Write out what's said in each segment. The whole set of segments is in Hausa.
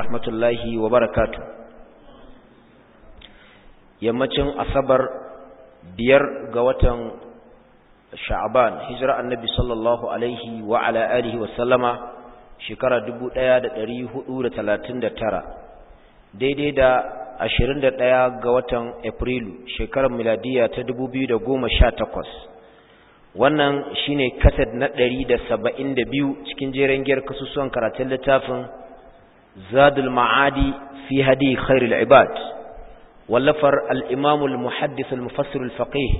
ورحمة الله وبركاته يمتن أصبر بير قوة شعبان هجرة النبي صلى الله عليه وعلى آله وسلم شكرا دبو ديا دريه أولى ثلاثين ترى daidai da ashirin da ɗaya ga watan Afrilu shekarar miladiya ta dubu biyu da goma sha takwas wannan shine kasad na ɗari da saba'in da biyu cikin jeren giyar kasusuwan karatun littafin zadul ma'adi fi hadi khairul ibad wallafar al'imamul muhaddis al-mufassir al-faqih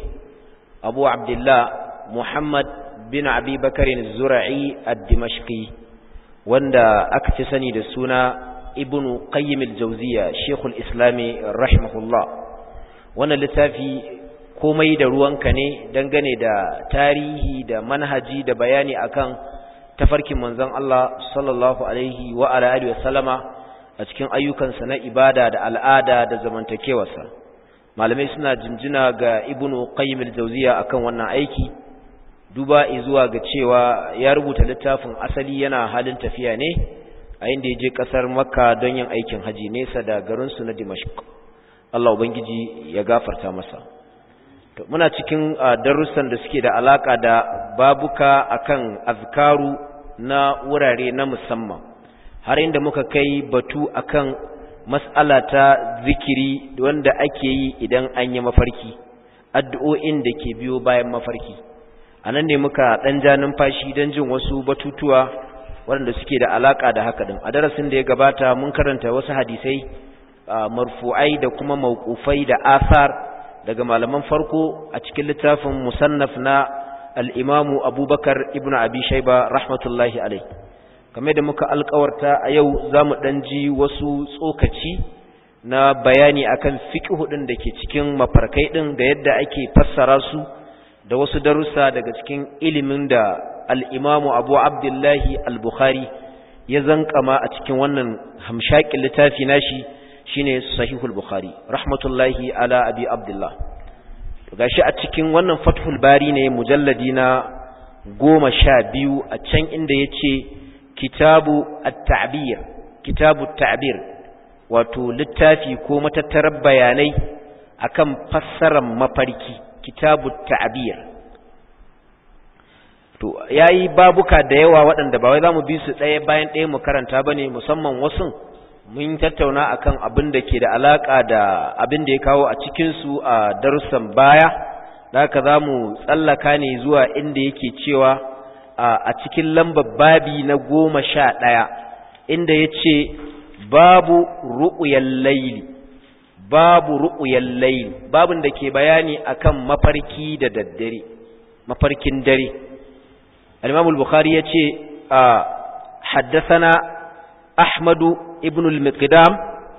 abu abdullah muhammad bin abi bakarin zura'i ad-dimashqi wanda aka fi sani da suna ibn qayyim al-jawziya shaykhul islami rahimahullah wannan littafi komai da ruwanka ne dangane da tarihi da manhaji da bayani akan tafarkin manzon Allah sallallahu alaihi wa ala alihi wasallama a cikin ayyukansa na ibada da al'ada da zamantakewarsa malamai suna jinjina ga ibn qayyim al-jawziya akan wannan aiki duba zuwa ga cewa ya rubuta littafin asali yana halin tafiya ne a inda ya je ƙasar makka don yin aikin haji nesa da garinsu na dimashq Allah Ubangiji ya gafarta masa muna cikin darussan da suke da alaka da babuka akan azkaru na wurare na musamman har inda muka kai batu akan mas'ala ta zikiri wanda ake yi idan an yi mafarki addu'o'in da ke biyo bayan mafarki anan ne muka ɗan ja numfashi don jin wasu batutuwa waɗanda suke da alaƙa da haka ɗin a darasin da ya gabata mun karanta wasu hadisai marfu'ai da kuma mawqufai da asar daga malaman farko a cikin littafin musannaf na al-imamu abubakar ibnu abi shayba rahmatullahi alai kamar da muka alƙawarta a yau zamu ɗan ji wasu tsokaci na bayani akan fiqh ɗin da ke cikin mafarkai ɗin da yadda ake fassara su da wasu darussa daga cikin ilimin da al'imamu abu abdullahi al-bukhari ya zankama a cikin wannan hamshakin littafi nashi shine sahihul bukhari rahmatullahi ala abi abdullah gashi a cikin wannan fathul bari ne mujalladi na goma sha biyu a can inda ya ce kitabu at-ta'bir kitabu at-ta'bir wato littafi ko matattarar bayanai akan fassarar mafarki kitabu at-ta'bir to yayi babuka da yawa waɗanda ba wai zamu bi su ɗaya bayan ɗaya mu karanta bane musamman wasu mun tattauna akan abin da ke da alaka da abin da ya kawo a cikin su a darussan baya da haka zamu tsallaka ne zuwa inda yake cewa a cikin lambar babi na goma sha ɗaya inda ya ce babu ru'uyal layli babu ru'uyal layli babin da ke bayani akan mafarki da daddare mafarkin dare الإمام البخاري يتي آه حدثنا أحمد ابن المقدام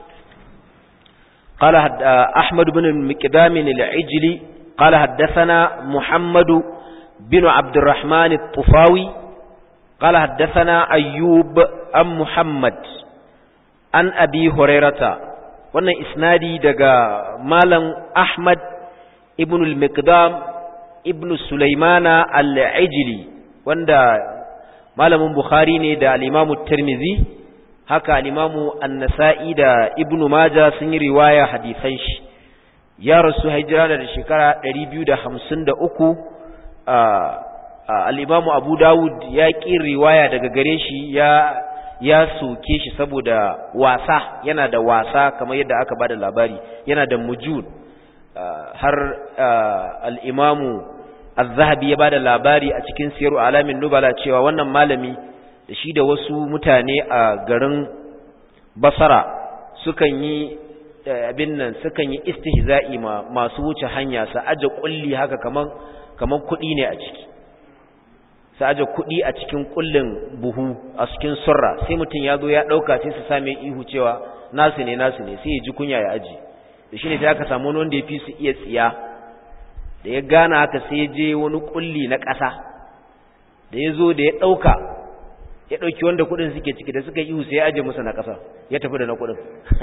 قال آه أحمد بن المقدام العجلي قال حدثنا محمد بن عبد الرحمن الطفاوي قال حدثنا أيوب أم محمد عن أبي هريرة وانا إسنادي دقا مالا أحمد ابن المقدام ابن سليمان العجلي wanda malamin Bukhari ne da al-Imamu Tirmidhi haka al-Imamu An-Nasa'i da Ibn Majah sun yi riwaya hadisan shi ya rasu hijira da shekara 253 al-Imamu Abu Dawud ya ki riwaya daga gare shi ya ya soke shi saboda wasa yana da wasa kamar yadda aka bada labari yana da mujud har al-Imamu Az-Zahabi ya bada labari a cikin Siyaru Alamin Nubala cewa wannan malami da shi da wasu mutane a garin Basra sukan yi abin nan sukan yi istihza'i ma masu wuce hanya sa aje kulli haka kaman kaman kudi ne a ciki sa aje kudi a cikin kullin buhu a cikin surra sai mutun ya zo ya dauka sai su same ihu cewa nasu ne nasu ne sai ya ji kunya ya aje da shine sai aka samu wanda ya fi su iya tsiya da ya gana haka sai ya je wani kulli na ƙasa da ya zo da ya ɗauka ya ɗauki wanda kuɗin suke ciki da suka ihu sai ya aje musu na ƙasa ya tafi da na kuɗin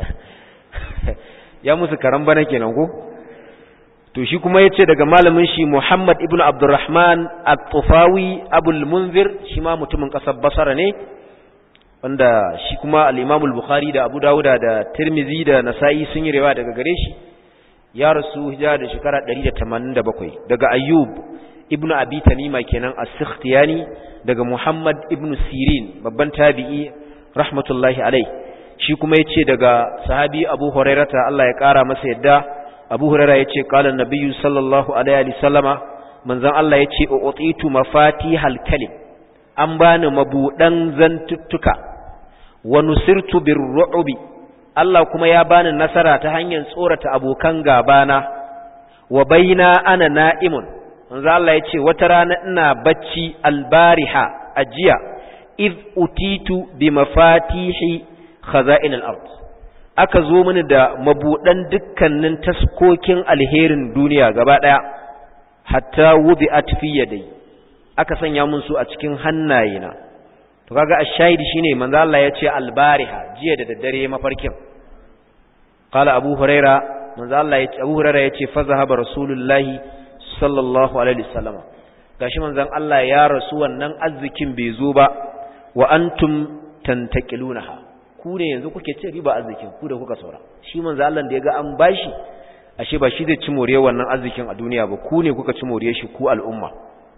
ya musu karan bana kenan ko to shi kuma yace daga malamin shi Muhammad ibn Abdurrahman at-Tufawi Abul Munzir shi ma mutumin kasar Basra ne wanda shi kuma al-Imam al-Bukhari da Abu Dawud da Tirmidhi da Nasa'i sun yi riwaya daga gare shi ya rasu hijira da shekara 187 daga Ayyub ibnu Abi Tamima kenan as-Sikhtiyani daga Muhammad ibnu Sirin babban tabi'i rahmatullahi alai shi kuma yace daga sahabi Abu Hurairata Allah ya kara masa yadda Abu Huraira yace qala an-nabiyyu sallallahu alaihi wa sallama manzon Allah yace utitu mafatihal kalim an bani mabudan zantuttuka wa nusirtu birru'bi Allah kuma ya bani nasara ta hanyar tsorata abokan gabana wa baina ana na'imun manzo Allah yace wata rana ina bacci albariha ajiya id utitu bi mafatihi khaza'in al-ard aka zo mini da mabudan dukkanin taskokin alherin duniya gaba daya hatta wudi'at fi yadai aka sanya mun su a cikin hannayena to kaga ash-shahidi shine manzo Allah ya ce al-bariha jiya da daddare mafarkin qala abu huraira manzo Allah ya ce abu huraira ya ce fa zahaba rasulullahi sallallahu alaihi wasallam gashi manzon Allah ya rasu wannan arzikin bai zo ba wa antum tantaqilunaha ku ne yanzu kuke ce riba arzikin ku da kuka saura shi manzo Allah da ya ga an bashi ashe ba shi zai ci moriyar wannan arzikin a duniya ba ku ne kuka ci moriyar shi ku al'umma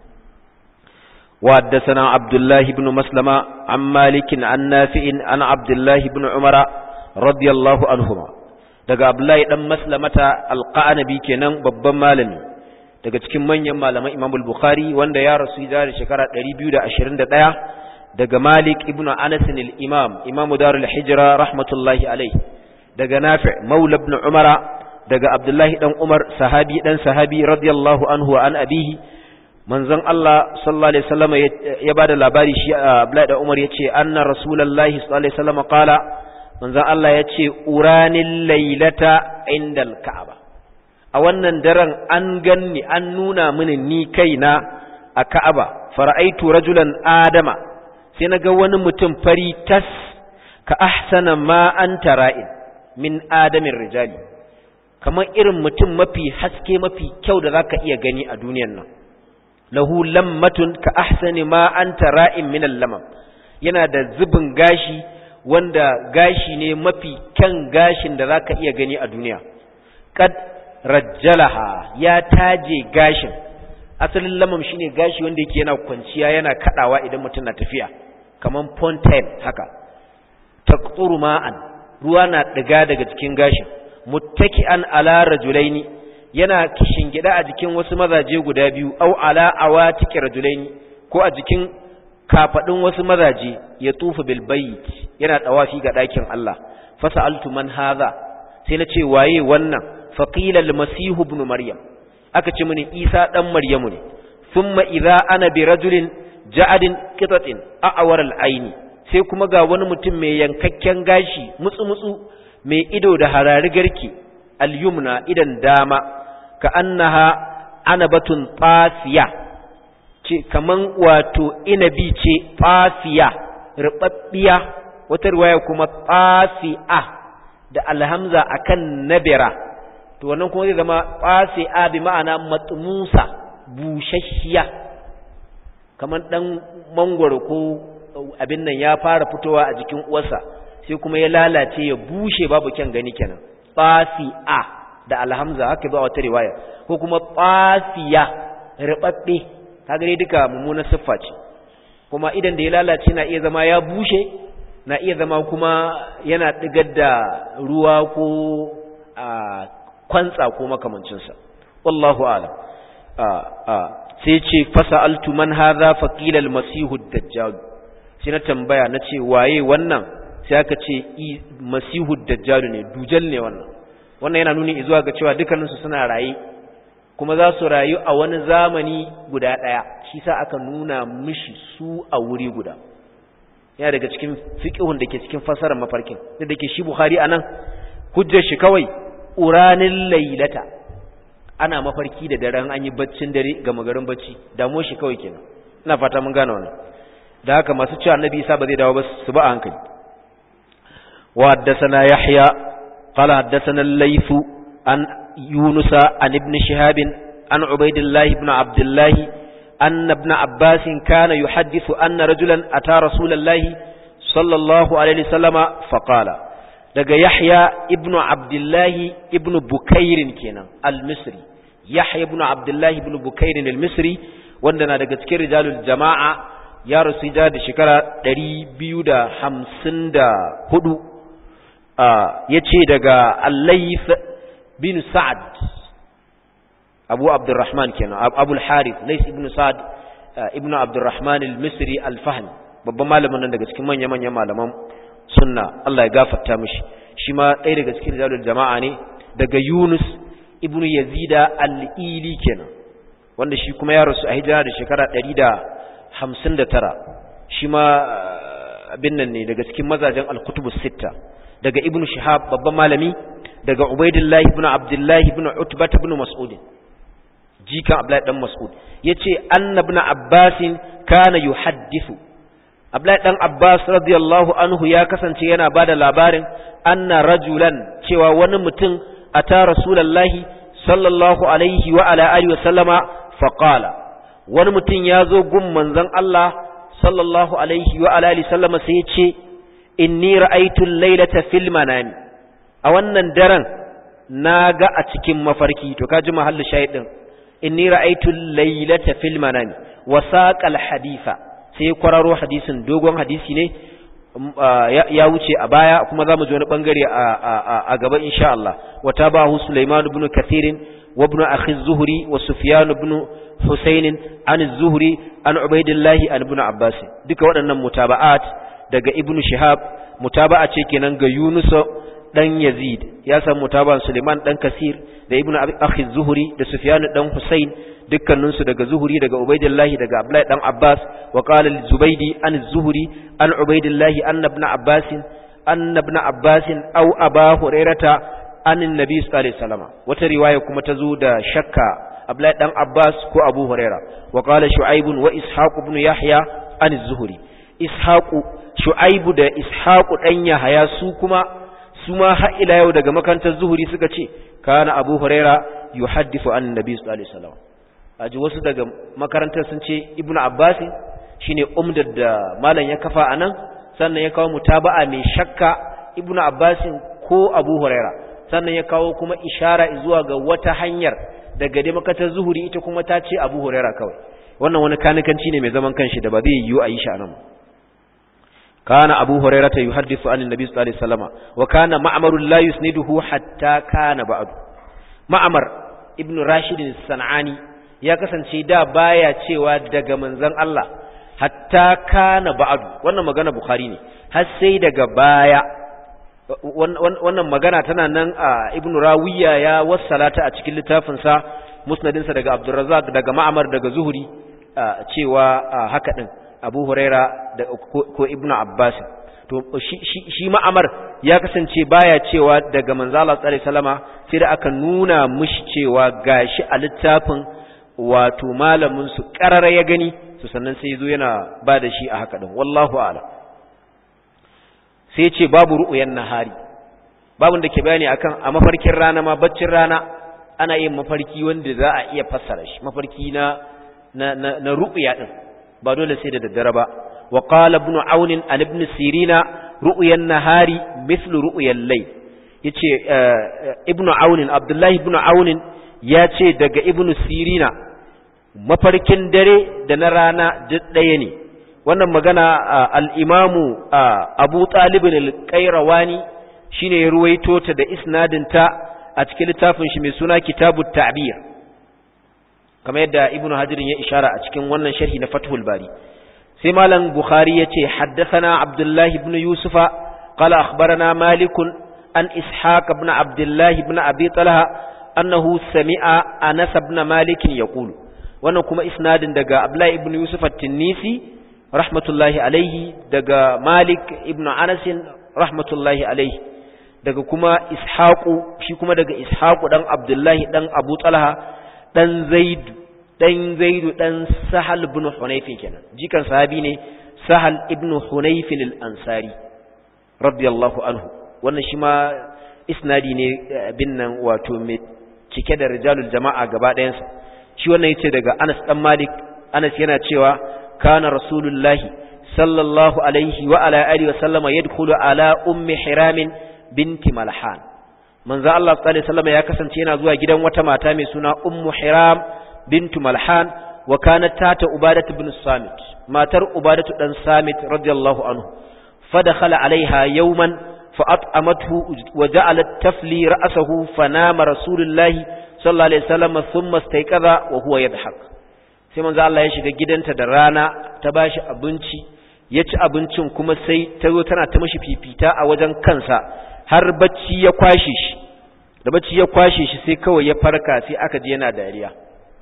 وحدثنا عبد الله بن مسلمة عن مالك عن نافع عن عبد الله بن عمر رضي الله عنهما daga Abdullahi dan Maslamata alqanabi kenan babban malami daga cikin manyan malaman Imam al-Bukhari wanda ya rasu da shekara 221 daga Malik ibn Anas al-Imam Imam Darul Hijra rahmatullahi alayh daga Nafi' Maula ibn Umar daga Abdullahi dan Umar sahabi dan sahabi radiyallahu anhu an abihi manzon Allah sallallahu alaihi wasallam ya bada labari shi Abdullahi da Umar yace anna rasulullahi sallallahu alaihi wasallam qala manzon Allah yace uranil lailata indal ka'aba a wannan daren an ganni an nuna mini ni kaina a Ka'aba fara'aitu rajulan adama sai naga wani mutum fari tas ka ahsana ma anta ra'in min adamin rijali kamar irin mutum mafi haske mafi kyau da zaka iya gani a duniyar nan lahu lammatun ka ahsani ma anta ra'in min al-lamam yana da zubin gashi wanda gashi ne mafi kyan gashin da zaka iya gani a duniya qad rajjalaha ya taje gashin asalin lamam shine gashi wanda yake yana kwanciya yana kadawa idan mutum na tafiya kaman fontaine haka taqturu ma'an ruwa na diga daga cikin gashin muttaki'an ala rajulaini yana gida a jikin wasu mazaje guda biyu au ala awatiki rajulaini ko a jikin kafadin wasu mazaje ya tufa bil bayt yana tawafi ga dakin Allah fasaltu man hadha sai na ce waye wannan faqila al masih ibn maryam aka ce mini isa dan maryamu ne thumma idza ana bi rajulin ja'adin qitatin a'war al aini sai kuma ga wani mutum mai yankakken gashi mutsu mutsu mai ido da harari garki al yumna idan dama ka annaha anabatun fasiya ce kaman wato inabi ce fasiya rubabbiya wata riwaya kuma fasi'a da alhamza akan nabira to wannan kuma zai zama fasi'a bi ma'ana matmusa bushashiya kaman dan mangwaro ko abin nan ya fara fitowa a jikin uwarsa sai kuma ya lalace ya bushe babu kyan gani kenan fasi'a da alhamza haka ba wata riwaya ko kuma fasiya ribabbe kaga dai duka mummunar siffa ce kuma idan da ya lalace na iya zama ya bushe na iya zama kuma yana digar da ruwa ko a kwantsa ko makamancin sa wallahu a'lam sai ce fasaltu man hadha faqila al-masih ad-dajjal sai na tambaya nace waye wannan sai aka ce masihu ad-dajjal ne dujal ne wannan wannan yana nuni zuwa ga cewa dukkaninsu suna raye kuma za su rayu a wani zamani guda ɗaya shi sa aka nuna mishi su a wuri guda yana daga cikin fiƙihun da ke cikin fasarar mafarkin da da ke shi buhari a nan hujjar shi kawai uranin lailata ana mafarki da daren an yi baccin dare ga magarin bacci damuwar shi kawai kenan ina fata mun gane wannan da haka masu cewa annabi isa ba zai dawo ba su ba a hankali wa haddathana yahya قال حدثنا الليث عن يونس عن ابن شهاب عن عبيد الله بن عبد الله أن ابن عباس كان يحدث أن رجلا أتى رسول الله sallallahu alaihi wasallama faqala daga Yahya ibn Abdullah ibn Bukair kenan al-Misri Yahya ibn Abdullah ibn Bukair al-Misri wanda na daga cikin rijalul jama'a ya rasu da shekara 254 yace daga Al-Layth bin Sa'ad Abu Abdurrahman kenan Abu al-Harith Layth ibn Sa'ad ibn Abdurrahman al-Misri al-Fahmi babban malamin nan daga cikin manya-manyan malaman sunna Allah ya gafarta mishi shi ma ɗaya daga cikin rijalul jama'a ne daga Yunus ibn Yazida al-Ili kenan wanda shi kuma ya rasu a hijira da shekara 159 shi ma abin nan ne daga cikin mazajen al-kutubus sitta daga ibn Shihab babban malami daga Ubaidillah ibn Abdullah ibn Utbah ibn Mas'ud jikan Abdullah dan Mas'ud yace annabna Abbasin kana yuhaddithu Abdullahi dan Abbas radiyallahu anhu ya kasance yana bada labarin anna rajulan cewa wani mutum ata rasulullahi sallallahu alaihi wa ala alihi wa sallama faqala wani mutum ya zo gun manzon Allah sallallahu alaihi wa ala alihi sallama sai ya ce inni ra'aytu al-lailata fil manami a wannan daren naga a cikin mafarki to kaji mahallin shahidin inni ra'aytu al-lailata fil manami wa saqal haditha sai kwararo hadisin dogon hadisi ne ya wuce a baya kuma za mu ji wani bangare a gaba insha Allah wa tabahu Sulaiman ibn Kathir wa ibn akhi Zuhri wa Sufyan ibn Husayn an Zuhri an Ubaidillah an ibn Abbas duka waɗannan mutaba'at daga Ibn Shihab mutaba'a ce kenan ga Yunus dan Yazid ya san mutaba'an Sulaiman dan Kasir da ibn akhi Zuhri da Sufyan dan Husayn dukkaninsu daga zuhuri daga ubaidillahi daga abdullahi dan abbas wa qala al-zubaydi an zuhuri an ubaidillahi anna ibn abbas anna ibn abbas aw aba hurairata an annabi sallallahu alaihi wasallam wata riwaya kuma ta zo da shakka abdullahi dan abbas ko abu huraira wa qala shu'aib wa ishaq ibn yahya an zuhuri ishaq shu'aib da ishaq dan yahya su kuma su ma har ila yau daga makantar zuhuri suka ce kana abu huraira yuhaddithu an annabi sallallahu alaihi wasallam aji wasu daga makarantar sun ce ibn abbas shine umdar da malam ya kafa anan sannan ya kawo mutaba'a mai shakka ibn abbas ko abu huraira sannan ya kawo kuma ishara zuwa ga wata hanyar daga dai makarantar zuhuri ita kuma ta ce abu huraira kawai wannan wani kanikanci ne mai zaman kanshi da ba zai yiwu a yi shi anan kana abu huraira ta yuhaddithu an annabi sallallahu alaihi wasallam wa kana ma'mar la yusniduhu hatta kana ba'du ma'mar ibn rashid as-sanani ya kasance da baya cewa daga manzon Allah hatta kana ba'du wannan magana bukhari ne har sai daga baya wannan magana tana nan a ibnu rawiya ya wassalata a cikin littafin sa musnadin sa daga abdurrazzaq daga ma'mar daga zuhuri cewa haka din abu huraira da ko ibnu abbas to shi shi ma'amar ya kasance baya cewa daga manzo Allah sallallahu alaihi wasallama sai da aka nuna mishi cewa gashi a littafin wato malamin su karara ya gani to sannan sai zo yana ba da shi a haka din wallahu a'lam sai ce babu ru'yan nahari babun da ke bayani akan a mafarkin rana ma baccin rana ana yin mafarki wanda za a iya fassara shi mafarki na na na, na ru'ya din ba dole sai da daddare ba wa qala ibn aun an ibn sirina ru'yan nahari mithlu ru'yan layl yace ibn aun abdullahi ibn aun ya ce daga ibn sirina mafarkin dare da na rana duk ɗaya ne wannan magana al'imamu abu ɗalibin alƙairawani shi ne ya ruwaito ta da isnadinta a cikin littafin shi mai suna kitabu ta'bir kamar yadda ibnu hajirin ya ishara a cikin wannan sharhi na fathul bari sai malam bukhari ya ce haddasana abdullahi ibn yusufa qala akhbarana malikun an ishaq ibn abdullahi ibn abi talha annahu sami'a anas ibn malik yaqulu wannan kuma isnadin daga abdullahi ibn yusuf at-tinisi rahmatullahi alaihi daga malik ibn anas rahmatullahi alaihi daga kuma ishaqu shi kuma daga ishaqu dan abdullahi dan abu talha dan zaid dan zaid dan sahal ibn hunayf kenan jikan sahabi ne sahal ibn hunayf al-ansari radiyallahu anhu wannan shi ma isnadi ne bin nan wato mai cike da rijalul jama'a gaba ɗayansa shi wannan yace daga Anas dan Malik Anas yana cewa kana rasulullahi sallallahu alaihi wa ala alihi wa sallama yadkhulu ala ummi hiram binti malhan manzo Allah sallallahu alaihi wasallam ya kasance yana zuwa gidan wata mata mai suna ummu hiram bintu malhan wa kanat tata ubadat ibn samit matar ubadatu dan samit radiyallahu anhu fadakhala alaiha yawman fa'at'amathu wa ja'alat tafli ra'sahu fanama rasulullahi sallallahu alaihi wasallam thumma istayqadha wa huwa yadhhak sai manzo Allah ya shiga gidanta da rana ta bashi abinci ya ci abincin kuma sai ta zo tana ta mishi fifita a wajen kansa har bacci ya kwashe shi da bacci ya kwashe shi sai kawai ya farka sai aka ji yana dariya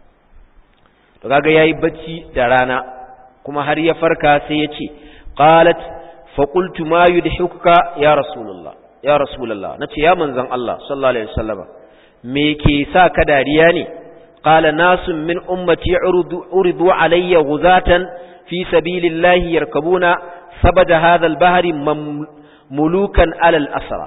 to kaga yayi bacci da rana kuma har ya farka sai ya ce qalat fa qultu ma yudhikuka ya rasulullah ya rasulullah nace ya manzon Allah sallallahu alaihi wasallam me ke sa ka dariya ne qala nasun min ummati uridu uridu alayya ghuzatan fi sabilillahi yarkabuna sabada hadha al-bahri mulukan alal asra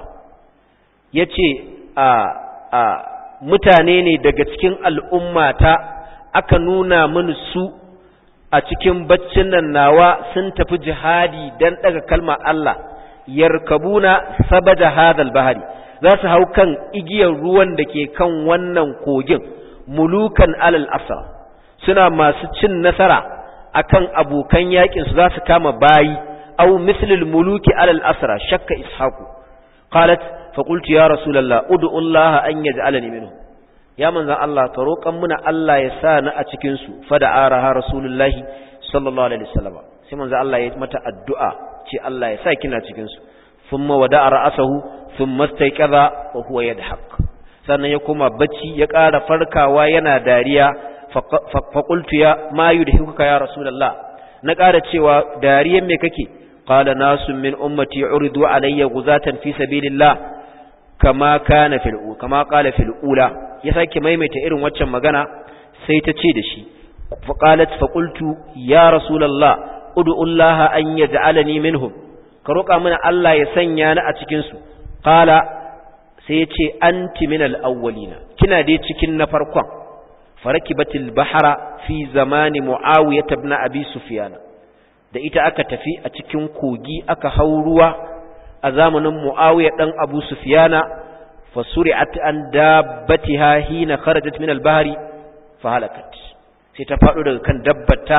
yace a a mutane ne daga cikin al'ummata aka nuna mini su a cikin baccin nan nawa sun tafi jihadi dan daga kalmar Allah yarkabuna sabada hadal bahari za su hau kan igiyar ruwan da ke kan wannan kogin mulukan alal asra suna masu cin nasara akan abokan yakin su za su kama bayi aw mislil muluki alal asra shakka ishaqu qalat fa qultu ya rasulullah ud'u Allah an yaj'alani minhu ya manzan Allah ka roƙan muna Allah ya sa ni a cikin su fa da araha rasulullahi sallallahu alaihi wasallam sai manzan Allah ya mata addu'a ce Allah ya sa kina cikin su thumma wada'a ra'sahu thumma istayqadha wa huwa yadhak sannan ya koma bacci ya ƙara farkawa yana dariya fa qultu ya ma yudhikuka ya rasulullah na ƙara cewa dariyan me kake qala nasun min ummati uridu alayya guzatan fi sabilillah kama kana fil kama qala fil ula ya sake maimaita irin waccan magana sai ta ce da shi faqalat faqultu ya rasulullah ud'u Allah an yaj'alani minhum ka roƙa mana Allah ya sanya ni a cikin su qala sai ya ce anti minal awwalina kina dai cikin na farkon farakibatil bahara fi zamani muawiyah ibn abi sufyan da ita aka tafi a cikin kogi aka hau ruwa a zamanin muawiyah dan abu sufyana fasuri'at an dabbatiha hina kharajat min al-bahri fahalakat sai ta fado daga kan dabbata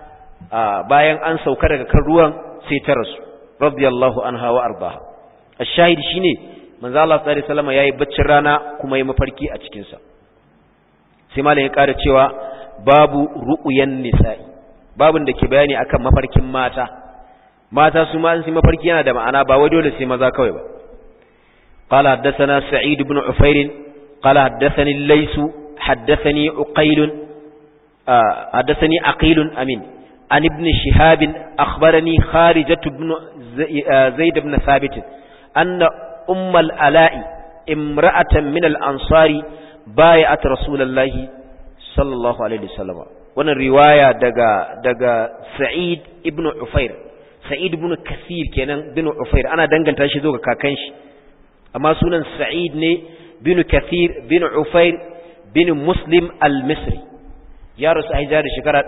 bayan an sauka daga kan ruwan sai ta rasu radiyallahu anha wa arbaha ash-shahid shine manzo Allah sallallahu alaihi wasallam yayi baccin rana kuma yayi mafarki a cikin sa sai malam ya ƙara cewa babu ru'yan nisa'i babun da ke bayani akan mafarkin mata mata su ma sun mafarki yana da ma'ana ba wai dole sai maza kawai ba قال حدثنا سعيد بن عفير قال حدثني الليث حدثني عقيل آه حدثني عقيل أمين عن ابن شهاب أخبرني خارجة بن زيد بن ثابت أن أم الألاء امرأة من الأنصار بايعت رسول الله صلى الله عليه وسلم وانا الرواية دقا, دقا سعيد ابن عفير سعيد بن كثير كان بن عفير أنا دنقل تاشدوك كاكنش amma sunan sa'id ne bin kathir bin ufair bin muslim al-misri ya rasu a hijira da shekara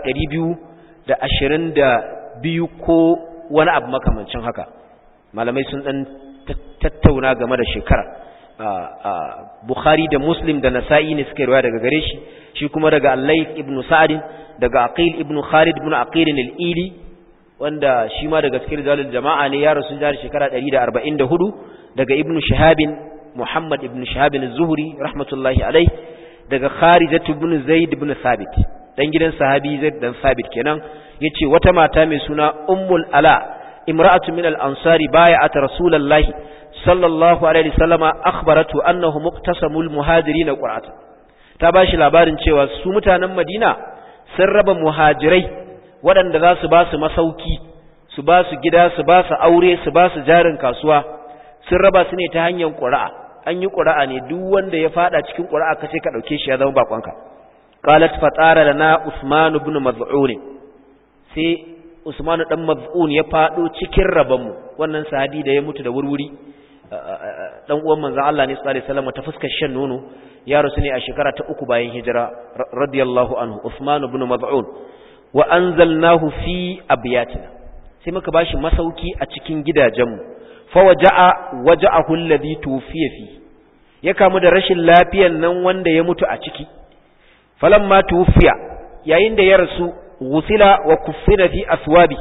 222 ko wani abu makamancin haka malamai sun dan tattauna game da shekara bukhari da muslim da nasa'i ne suka riwaya daga gare shi shi kuma daga al-layth ibn sa'd daga aqil ibn khalid ibn aqil al-ili wanda shi ma daga cikin rijalul jama'a ne ya rasu da shekara 144 daga ibnu shahabin muhammad ibnu shahabin zuhri rahmatullahi alai daga kharijatu ibn zaid ibn thabit dan gidan sahabi zaid dan thabit kenan yace wata mata mai suna ummul ala imra'atu min al-ansari bay'at rasulullahi sallallahu alaihi wasallama akhbaratu annahu muqtasamul muhajirin qur'ata ta bashi labarin cewa su mutanen madina sun raba muhajirai waɗanda za su ba su masauki su ba su gida su ba su aure su ba su jarin kasuwa sun raba su ne ta hanyar ƙura'a an yi ƙura'a ne duk wanda ya fada cikin ƙura'a ka ce ka ɗauke shi ya zama bakonka qalat fatara lana usman ibn maz'un sai usman dan maz'un ya fado cikin raban mu wannan sahabi da ya mutu da wurwuri dan uwan manzon Allah ne sallallahu alaihi wasallam ta fuskar shan nono ya rasu ne a shekara ta uku bayan hijira radiyallahu anhu usman ibn maz'un wa anzalnahu fi abyatina sai muka bashi masauki a cikin gidajenmu fa waja'a waja'ahu alladhi tufiya fi ya kamu da rashin lafiyan nan wanda ya mutu a ciki falamma tufiya yayin da ya rasu gusila wa kuffina fi aswabi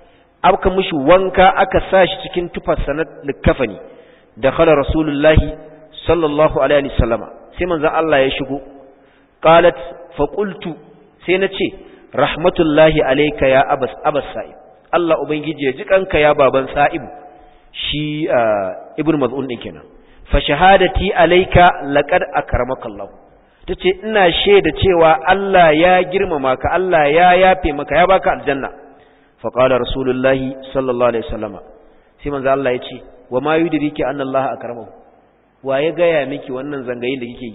aka mushi wanka aka sa shi cikin tufarsa na likafani da khala rasulullahi sallallahu alaihi wasallama sai manzo Allah ya shigo qalat fa qultu sai na ce rahmatullahi alayka ya abas abas sa'ib Allah ubangiji ya ji kanka ya baban sa'ib shi ibnu maz'un din kenan fa shahadati alayka laqad akramaka Allah tace ina shaida cewa Allah ya girmama ka Allah ya yafe maka ya baka aljanna fa qala rasulullahi sallallahu alaihi wasallama sai manzo Allah ya ce wa ma yudriki anna Allah akramahu wa ya gaya miki wannan zangayin da kike yi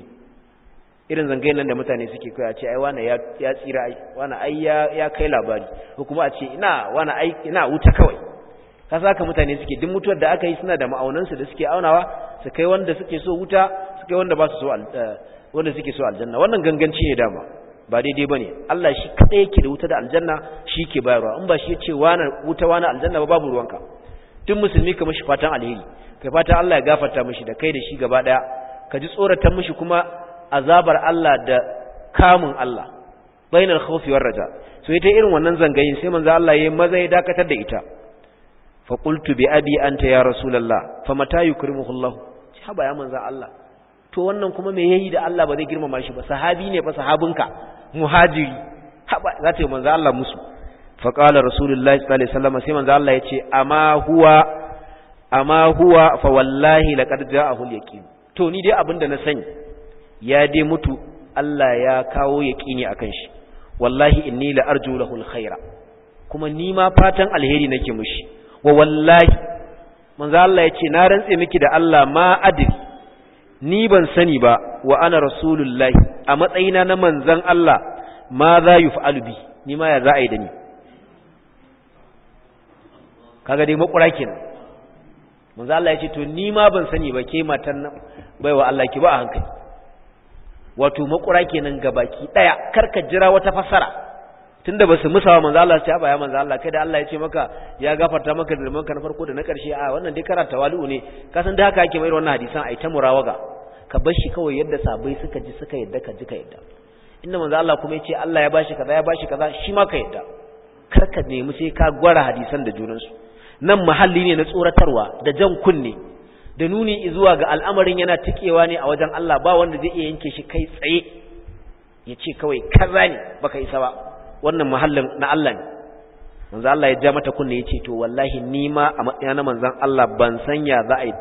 irin zangayin nan da mutane suke kai a ce ai wani ya ya tsira ai wani ai ya ya kai labari ko kuma a ce ina wani ai ina wuta kawai ka saka mutane suke duk mutuwar da aka yi suna da ma'aunansu da suke aunawa su kai wanda suke so wuta su kai wanda ba su so wanda suke so aljanna wannan ganganci ne dama ba daidai bane Allah shi kadai yake da wuta da aljanna shi ke bayarwa in ba shi yace wani wuta wani aljanna ba babu ruwanka duk musulmi ka mishi fatan alheri kai fatan Allah ya gafarta mishi da kai da shi gaba daya ka ji tsoratan mishi kuma azabar Allah da kamun Allah bainal khawfi war raja so ita irin wannan zangayin sai manzo Allah yayi maza ya dakatar da ita fa qultu bi abi anta ya rasulullah fa mata yukrimuhu Allah haba ya manzo Allah to wannan kuma me yayi da Allah ba zai girmama shi ba sahabi ne fa sahabinka muhajiri haba za ta yi manzo Allah musu fa qala rasulullahi sallallahu alaihi wasallam sai manzo Allah yace amma huwa amma huwa fa wallahi laqad ja'ahu al-yaqin to ni dai abinda na sani ya dai mutu Allah ya kawo yaqini akan shi wallahi inni la arju lahu al-khaira kuma ni ma fatan alheri nake mushi wa wallahi manzo Allah yace na rantse miki da Allah ma adri ni ban sani ba wa ana rasulullahi a matsayina na manzan Allah ma za yi fa'alu bi ni ma ya za a yi da ni kaga dai makura kenan manzan Allah ya ce to ni ma ban sani ba ke matan nan baiwa Allah ki ba a hankali wato makura kenan ga baki daya karka jira wata fasara tunda ba su musawa manzo Allah sai ba ya manzo Allah kai da Allah ya ce maka ya gafarta maka zulman ka na farko da na karshe a wannan dai karanta wali'u ne ka san da haka ake mai wannan hadisan ai ta murawaga ka bar shi kawai yadda sabai suka ji suka yadda ka ji ka yadda inda manzo Allah kuma ya ce Allah ya bashi kaza ya bashi kaza shi ma ka yadda kar ka nemi sai ka gwara hadisan da junan su nan mahalli ne na tsoratarwa da jan kunne da nuni zuwa ga al'amarin yana tikewa ne a wajen Allah ba wanda zai iya yanke shi kai tsaye ya ce kawai kaza ne baka isa ba wannan mahallin na Allah ne manzo Allah ya ja mata kunne yace to wallahi ni ma a matsayina na manzon Allah ban sanya za a yi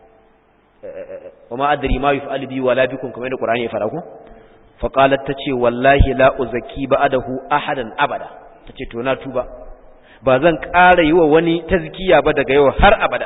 wa ma adri ma yuf'alu bi wala bikum kamar da Qur'ani ya fara ku fa qalat tace wallahi la uzaki ba'dahu ahadan abada tace to na tuba ba zan ƙara yi wa wani tazkiya ba daga yau har abada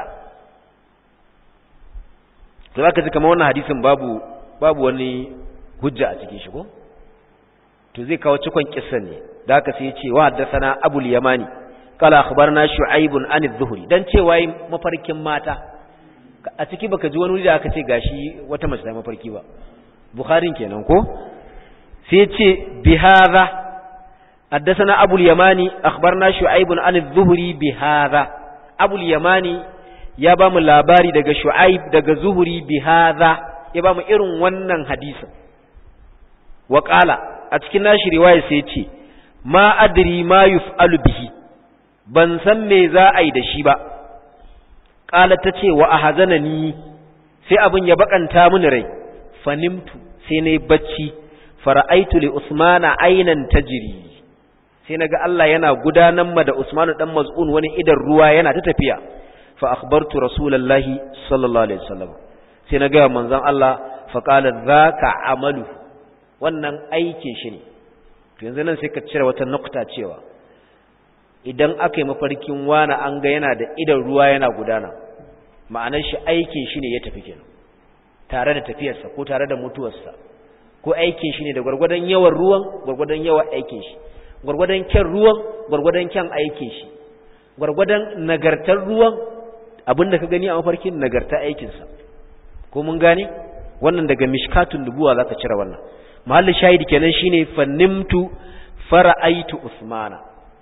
to zaka ji kamar wannan hadisin babu babu wani hujja a cikin shi ko to zai kawo cikon kissan ne da haka sai ya ce wa haddathana abul yamani qala akhbarna shu'aib an adh-dhuhri dan cewa yi mafarkin mata a ciki baka ji wani wuri da aka ce gashi wata mace ta mafarki ba bukharin kenan ko sai ya ce bi hadha haddathana abul yamani akhbarna shu'aib an adh-dhuhri bi hadha abul yamani ya ba mu labari daga shu'aib daga zuhuri bi hadha ya ba mu irin wannan hadisin wa qala a cikin nashi riwaya sai ce ma adri ma yuf'alu bihi ban san me za a yi da shi ba qala tace wa ahzanani sai abin ya bakanta mini rai fanimtu sai nayi bacci fara'aitu li usmana aynan tajri sai naga Allah yana gudanar ma da usmanu dan maz'un wani idan ruwa yana ta tafiya fa akhbartu rasulullahi sallallahu alaihi wasallam sai naga manzon Allah fa qala dhaka amalu wannan aikin shi ne to yanzu nan sai ka cire wata nukta cewa idan aka yi mafarkin wani an ga yana da idan ruwa yana gudana ma'anar shi aikin shi ne ya tafi kenan tare da tafiyarsa ko tare da mutuwarsa ko aikin shi ne da gwargwadon yawan ruwan gwargwadon yawan aikin shi gwargwadon kyan ruwan gwargwadon kyan aikin shi gwargwadon nagartar ruwan abinda ka gani a mafarkin nagarta aikinsa ko mun gane wannan daga mishkatun dubuwa zaka cire wannan mahallin shahidi kenan shine fannimtu fara'aitu usmana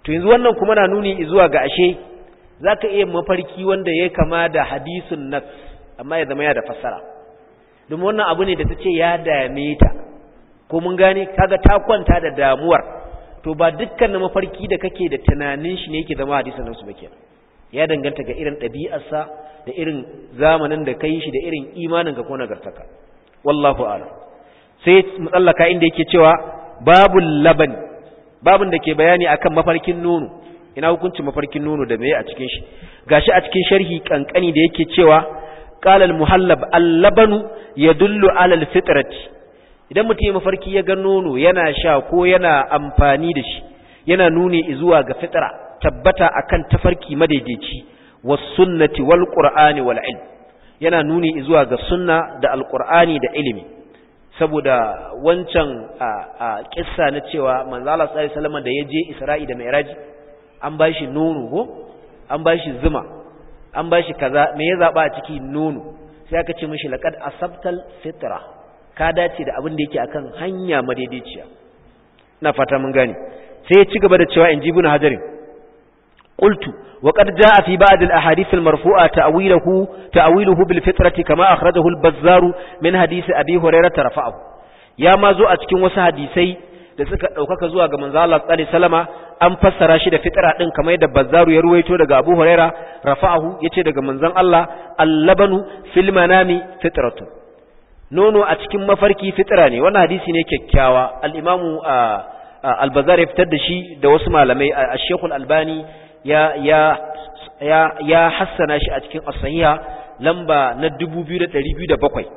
to yanzu wannan kuma na nuni zuwa ga ashe zaka iya mafarki wanda ya kama da hadisun nas amma ya zama ya da fassara domin wannan abu ne da ta ce ya dame ta ko mun gane kaga ta kwanta da damuwar to ba dukkan mafarki da kake da tunanin shi ne yake zama hadisin nasu ba kenan ya danganta ga irin ɗabi'arsa da irin zamanin da kai shi da irin imanin ka ko nagartaka wallahu a'lam sai mutsallaka inda yake cewa babul laban babun da ke bayani akan mafarkin nono ina hukuncin mafarkin nono da meye a cikin shi gashi a cikin sharhi kankani da yake cewa qala al-muhallab al-labanu yadullu ala al-fitrati idan mutum ya mafarki ya ga nono yana sha ko yana amfani da shi yana nuni zuwa ga fitra tabbata akan tafarki madaidaici was sunnati wal qur'ani wal ilm yana nuni zuwa ga sunna da alqur'ani da ilimi saboda wancan a kissa na cewa manzo Allah sallallahu alaihi wasallam da yaje Isra'i da Mi'raj an bashi nono ko an bashi zuma an bashi kaza me ya zaba a ciki nono sai aka ce mishi laqad asabtal fitra ka dace da abin da yake akan hanya madaidaiciya ina fata mun gane sai ya ci gaba da cewa inji ibn hajarin qultu wa qad jaa fi ba'd al ahadith al marfu'a ta'wiluhu ta'wiluhu bil fitrati kama akhrajahu al bazzar min hadith abi hurairah rafa'ahu ya ma zo a cikin wasu hadisai da suka daukaka zuwa ga manzo Allah sallallahu alaihi wasallama an fassara shi da fitra din kamar yadda bazzaru ya ruwaito daga abu hurairah rafa'ahu yace daga manzon Allah al-labanu fil manami fitratu nono a cikin mafarki fitra ne wannan hadisi ne kyakkyawa al-imamu al-bazar ya fitar da shi da wasu malamai al-sheikhul albani ya ya ya ya hassana shi a cikin as-sahiha lamba na 2207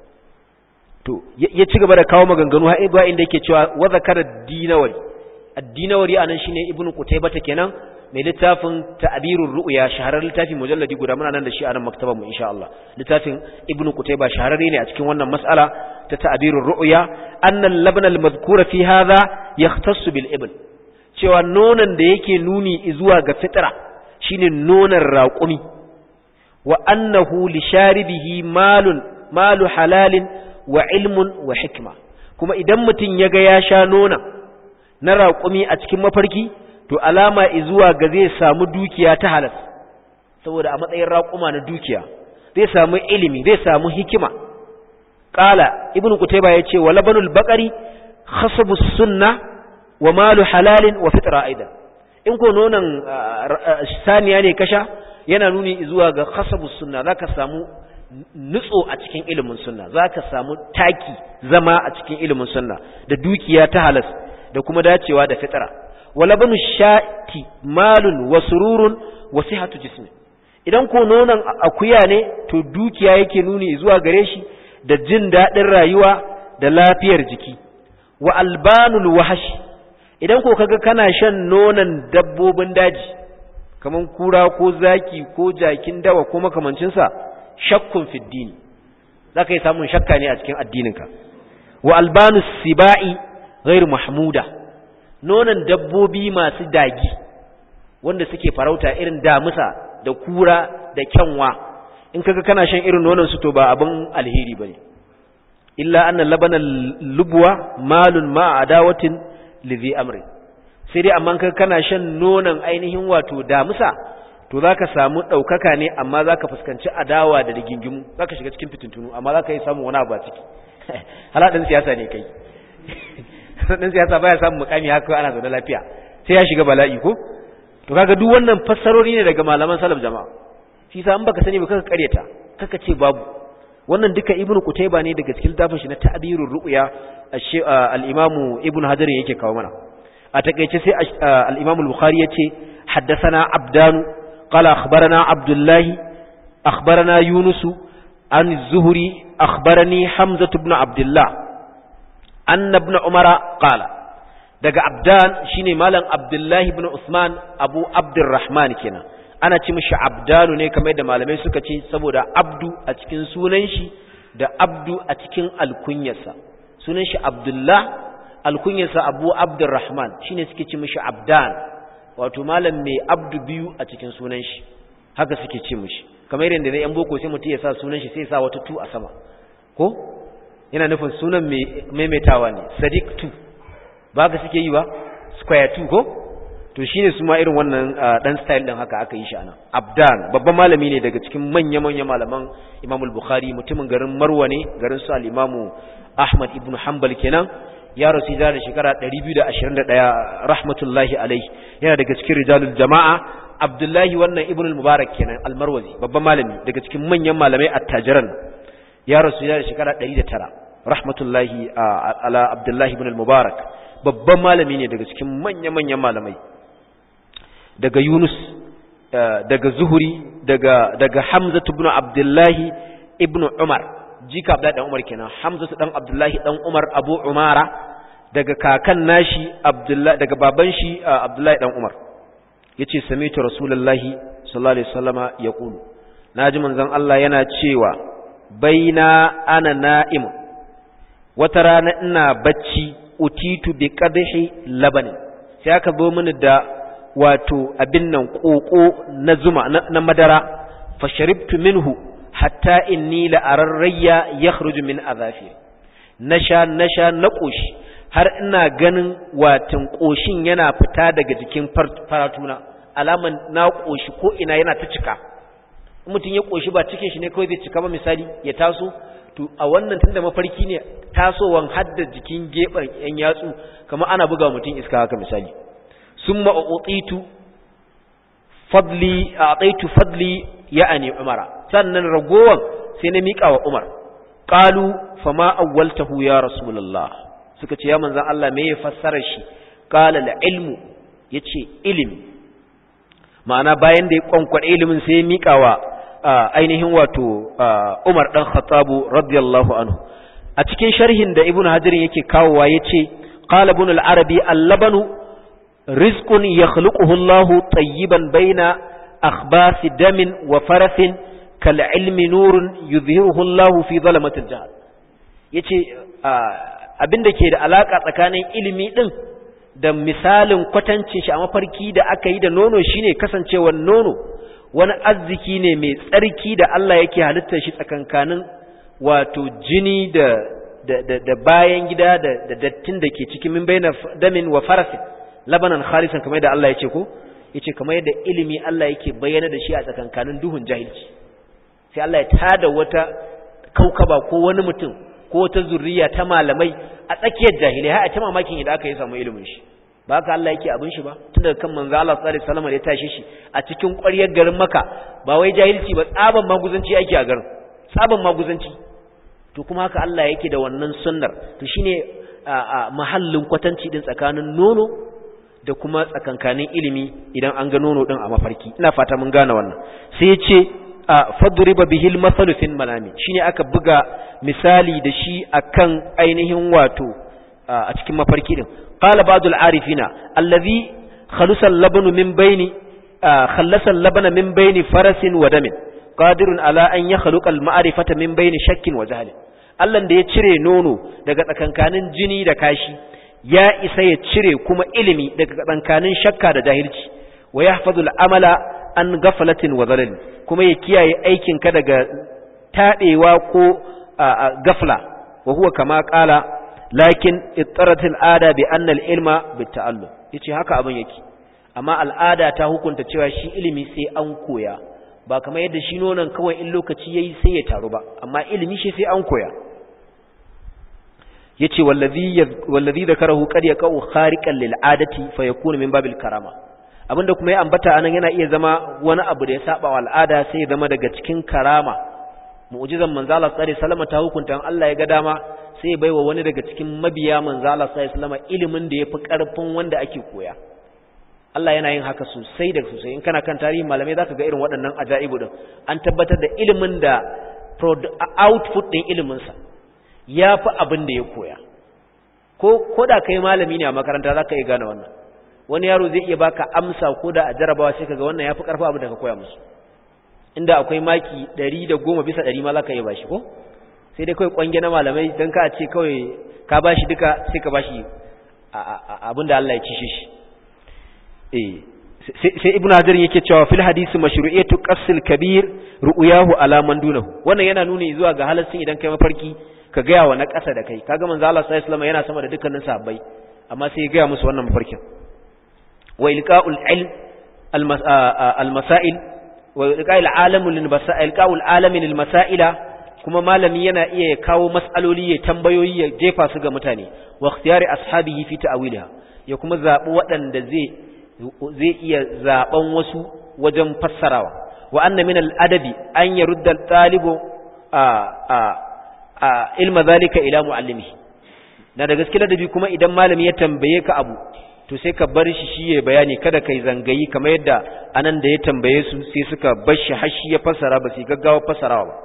to ya ci gaba da kawo maganganu har ibwa inda yake cewa wa zakara dinawari ad-dinawari anan shine ibnu qutaybah kenan mai littafin ta'birur ru'ya shahararren littafi mujalladi guda muna nan da shi a nan maktabar mu insha Allah littafin ibnu qutayba shahararre ne a cikin wannan mas'ala ta ta'birur ru'ya anna al-labn al-madhkura fi hadha yahtassu bil ibn cewa nonon da yake nuni zuwa ga fitra shine nonon raƙumi wa annahu li sharibihi malun malu halalin wa ilmun wa hikma kuma idan mutum ya ga ya sha nonon na raƙumi a cikin mafarki to alama zuwa ga zai samu dukiya ta halas saboda a matsayin raƙuma na dukiya zai samu ilimi zai samu hikima qala ibn qutayba yace wa labanul baqari khasabu sunna wa malu halalin wa fitra aidan in ko nonon saniya ne kasha yana nuni zuwa ga khasabu sunna zaka samu nutso a cikin ilimin sunna zaka samu taki zama a cikin ilimin sunna da dukiya ta halas da kuma dacewa da fitra walabanu shati malun wa sururun wa sihatu jismi idan ko nonon akuya ne to dukiya yake nuni zuwa gare shi da jin daɗin rayuwa da lafiyar jiki wa albanul wahash idan ko kaga kana shan nonon dabbobin daji kaman kura ko zaki ko jakin dawa ko makamancin sa shakkun fiddini zaka yi samun shakka ne a cikin addininka wa albanus sibai ghairu mahmuda nonon dabbobi masu dagi wanda suke farauta irin damusa da kura da kyanwa in kaga kana shan irin nonon su to ba abin alheri bane illa anna labana lubwa malun ma adawatin lidhi amri sai dai amma kaga kana shan nonon ainihin wato damusa to zaka samu daukaka ne amma zaka fuskanci adawa da rigingimu zaka shiga cikin fitintunu amma zaka yi samu wani abu a ciki haladin siyasa ne kai dan siyasa baya samun mukami haka ana zaune lafiya sai ya shiga bala'i ko to kaga duk wannan fassarori ne daga malaman salaf jama'a shi sa an baka sani ba kaka karyata kaka ce babu wannan duka ibnu qutayba ne daga cikin littafin shi na ta'birur ru'ya al-imamu ibnu hajar yake kawo mana a takeice sai al-imamu al-bukhari yace haddathana abdanu qala akhbarana abdullahi akhbarana yunus an az-zuhri akhbarani hamza ibn abdullah anna ibn umara qala daga abdan shine malam abdullahi ibn usman abu abdurrahman kenan ana ci mishi abdanu ne kamar da malamai suka ce saboda abdu a cikin sunan shi da abdu a cikin alkunyarsa sunan shi abdullah alkunyarsa abu abdurrahman shine suke ci mishi abdan wato malam mai abdu biyu a cikin sunan shi haka suke ci mishi kamar yadda da yan boko sai mutum ya sa sunan shi sai ya sa wata tu a sama ko yana nufin sunan maimaitawa ne sadiq 2 ba ka suke yi ba square 2 ko to shine su ma irin wannan dan style din haka aka yi shi anan abdan babban malami ne daga cikin manya manya malaman Imam al-Bukhari mutumin garin Marwa ne garin su al-Imam Ahmad ibn Hanbal kenan ya rasu da shekara 221 rahmatullahi alaihi yana daga cikin rijalul jama'a Abdullahi wannan Ibn al-Mubarak kenan al-Marwazi babban malami daga cikin manyan malamai attajiran ya rasu da shekara 109 rahmatullahi ala Abdullahi ibn al-Mubarak babban malami ne daga cikin manya-manyan malamai daga Yunus daga Zuhuri daga daga Hamza ibn Abdullahi ibn Umar jika Abdullahi dan Umar kenan Hamza dan Abdullahi dan Umar Abu Umara daga kakan nashi Abdullahi daga baban shi Abdullahi dan Umar yace sami'tu Rasulullahi sallallahu alaihi wasallama yaqulu naji manzon Allah yana cewa baina ana na'im wata rana ina bacci utitu bi qadhi labanin sai aka zo mini da wato abin nan koko na zuma na madara fasharibtu minhu hatta inni la ararriya yakhruju min azafi nasha nasha na koshi har ina ganin watin koshin yana fita daga jikin faratuna alaman na koshi ko ina yana ta cika mutum ya koshi ba cikin shi ne kawai zai cika ba misali ya taso to a wannan tunda mafarki ne tasowan hadda jikin gefen yan yatsu kamar ana buga mutum iska haka misali summa utitu fadli ataitu fadli ya'ani umara sannan ragowan sai na mika wa umar qalu fama awwaltahu ya rasulullah suka ce ya manzon Allah me ya fassara shi qala la ilmu yace ilimi ma'ana bayan da ya kwankwade ilimin sai ya mika wa ainihin wato Umar dan Khattabu radiyallahu anhu a cikin sharhin da Ibn Hajar yake kawowa yace qala ibn al-Arabi al-labanu rizqun yakhluquhu Allah tayyiban baina akhbasi damin wa farasin kal ilmi nurun yuzhiruhu Allah fi zalamatil jahl yace abinda ke da alaka tsakanin ilimi din da misalin kwatancin shi a mafarki da aka yi da nono shine kasancewar nono wani arziki ne mai tsarki da Allah yake halittar shi tsakankanin wato jini da da, da, da bayan gida da, da dattin da ke cikin min bayna damin wa farasin labanan khalisan kamar da Allah ya ce ko yace kamar yadda ilimi Allah yake bayyana da shi a tsakankanin duhun jahilci sai Allah ya tada wata kaukaba ko wani mutum ko wata zurriya ta malamai a tsakiyar jahilai har a ta mamakin idan aka yi samu ilimin shi ba haka Allah yake abin shi ba tun daga kan manzo Allah sallallahu alaihi wasallam ya tashi shi a cikin ƙwaryar garin Makka ba wai jahilci ba tsaban maguzanci ake a garin tsaban maguzanci to kuma haka Allah yake da wannan sunnar to shine mahallin kwatanci din tsakanin nono da kuma tsakankanin ilimi idan an ga nono din a mafarki ina fata mun gane wannan sai ya ce fadriba bihil masalu fil manami shine aka buga misali da shi akan ainihin wato a cikin mafarki din qala ba'dul arifina allazi khalusa al-labnu min baini khallasa al-labna min baini farasin wa damin qadirun ala an yakhluqa al-ma'rifata min baini shakkin wa jahl Allah da ya cire nono daga tsakankanin jini da kashi ya isa ya cire kuma ilimi daga tsakankanin shakka da jahilci wa yahfazu al-amala an ghaflatin wa zalal kuma ya kiyaye aikin ka daga tadewa ko gafla wa huwa kama qala lakin ittarat al-ada bi anna al-ilma bit-ta'allum yace haka abin yake amma al'ada ta hukunta cewa shi ilimi sai an koya ba kamar yadda shi nonon kawai in lokaci yayi sai ya taru ba amma ilimi shi sai an koya yace wallazi wallazi zakarahu qad yaqau khariqan lil adati fa yakunu min babil karama abinda kuma ya ambata anan yana iya zama wani abu da ya saba wa al'ada sai ya zama daga cikin karama mu'jizan manzo Allah sallallahu alaihi wasallam ta hukunta Allah ya ga dama sai ya baiwa wani daga cikin mabiya manzo Allah sallallahu alaihi wasallam ilimin da yafi karfin wanda ake koya Allah yana yin haka sosai da sosai in kana kan tarihin malamai zaka ga irin waɗannan ajaibu din an tabbatar da ilimin da output din ilimin sa yafi abin da ya koya ko koda kai malami ne a makaranta zaka iya gane wannan wani yaro zai iya baka amsa koda a jarabawa sai kaga wannan yafi karfa abin da ka koya musu inda akwai maki 110 bisa 100 ma zaka iya bashi ko sai dai kai kwange na malamai dan ka ce kawai ka bashi duka sai ka bashi abin da Allah ya cishe shi sai ibn hajar yake cewa fil hadisi mashru'iyatu qasil kabir ru'yahu ala man dunahu wannan yana nuni zuwa ga halaccin idan kai mafarki ka gaya wa na ƙasa da kai kaga manzo Allah sallallahu alaihi wasallam yana sama da dukkanin sahabbai amma sai ya gaya musu wannan mafarkin wa ilqa'ul ilm al-masail wa ilqa'ul alamu lil masail ilqa'ul alami lil masaila kuma malami yana iya kawo mas'aloli ya tambayoyi ya jefa su ga mutane wa ikhtiyari ashabihi fi ta'wilha ya kuma zabi waɗanda zai zai iya zaben wasu wajen fassarawa wa anna min al-adabi an yarudda al-talibu a a a ilma zalika ila muallimihi na da gaske ladabi kuma idan malami ya tambaye ka abu to sai ka bar shi shi ya bayani kada kai zangayi kamar yadda anan da ya tambaye su sai suka bar shi har shi ya fassara ba sai gaggawa fassarawa ba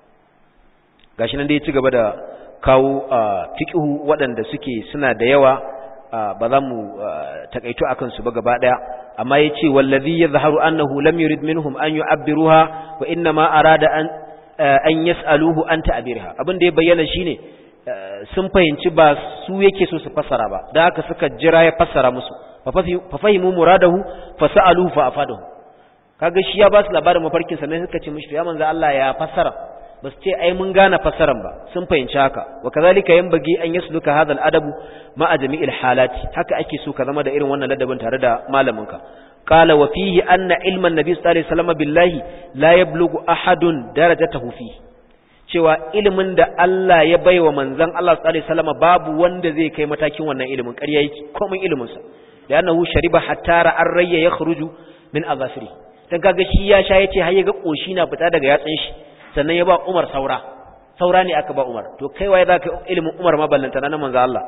gashi nan da ya ci gaba da kawo fiqhu waɗanda suke suna da yawa ba za mu takaito akan su ba gaba daya amma yace wallazi yadhharu annahu lam yurid minhum an yu'abbiruha wa inna ma arada an an yas'aluhu an ta'birha abin da ya bayyana shine sun fahimci ba su yake so su fassara ba da haka suka jira ya fassara musu fa fahimu muradahu fa sa'aluhu fa afadahu kaga shi ya ba su labarin mafarkin sa ne suka ce mishi ya manzo Allah ya fassara ba su ce ai mun gane fassaran ba sun fahimci haka wa kazalika yanbaghi an yasluka hadha al-adabu ma'a jami'il halati haka ake so ka zama da irin wannan ladabin tare da malaminka qala wa fihi anna ilman nabi sallallahu alaihi wasallam billahi la yablughu ahadun darajatahu fihi cewa ilimin da Allah ya baiwa manzon Allah sallallahu alaihi wasallam babu wanda zai kai matakin wannan ilimin ƙarya yake komai ilimin sa da annahu shariba hatta ra'ar rayya yakhruju min azafiri dan kaga shi ya sha yace har ya ga koshi na fita daga yatsin shi sannan ya ba Umar saura saura ne aka ba Umar to kai waye zaka ilimin Umar ma ballanta na manzo Allah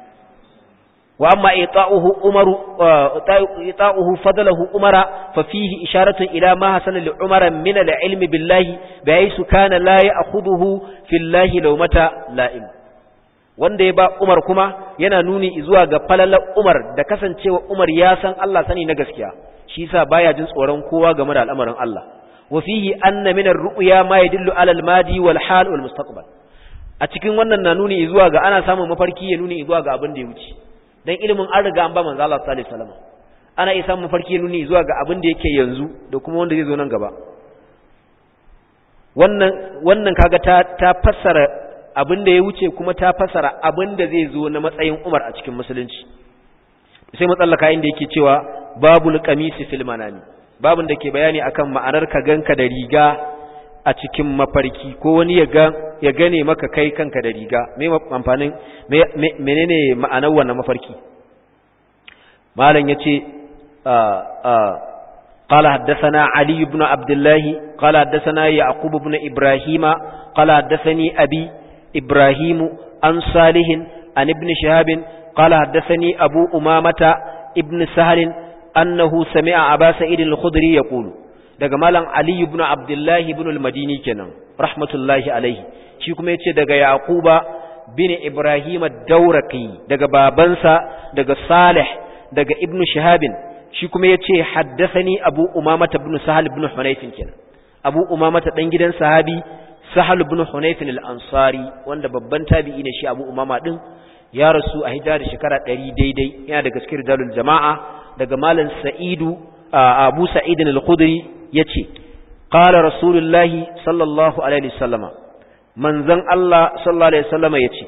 wa amma ita'uhu Umaru ita'uhu fadlahu Umara fa fihi isharatun ila ma hasana li Umara min al-ilm billahi bayaisu kana la ya'khudhuhu fillahi lawmata la'im wanda ya ba Umar kuma yana nuni zuwa ga falalar Umar da kasancewa Umar ya san Allah sani na gaskiya shi yasa baya jin tsoron kowa game da al'amarin Allah وفيه أن من الرؤيا ما يدل على الماضي والحال والمستقبل a cikin wannan na nuni zuwa ga ana samun mafarki ya nuni zuwa ga abin da ya wuce dan ilimin an riga an ba manzo Allah sallallahu alaihi wasallam ana iya samun mafarki ya nuni zuwa ga abin da yake yanzu da kuma wanda zai zo nan gaba wannan wannan kaga ta ta fassara abin da ya wuce kuma ta fassara abin da zai zo na matsayin Umar a cikin musulunci sai matsallaka inda yake cewa babul qamisi fil manami babin da ke bayani akan ma'anar ka ganka da riga a cikin mafarki ko wani ya ga ya gane maka kai kanka da riga me amfanin menene ma'anar wannan mafarki malam yace قال حدثنا علي بن عبد الله قال حدثنا يعقوب بن إبراهيم قال حدثني أبي إبراهيم عن صالح عن ابن شهاب قال حدثني أبو أمامة ابن سهل annahu sami'a aba sa'id al-khudri yaqulu daga malam ali ibn abdullah ibn al-madini kenan rahmatullahi alaihi shi kuma yace daga yaquba bin ibrahim ad-dawraqi daga babansa daga salih daga ibn shihabin shi kuma yace haddathani abu umama ibn sahal ibn hunayf kenan abu umama dan gidan sahabi sahal ibn hunayf al-ansari wanda babban tabi'i ne shi abu umama din ya rasu a hijira da shekara 100 daidai yana daga cikin rijalul jama'a daga malam sa'idu abu sa'idin al-khudri yace qala rasulullahi sallallahu alaihi wasallama manzon Allah sallallahu alaihi wasallama yace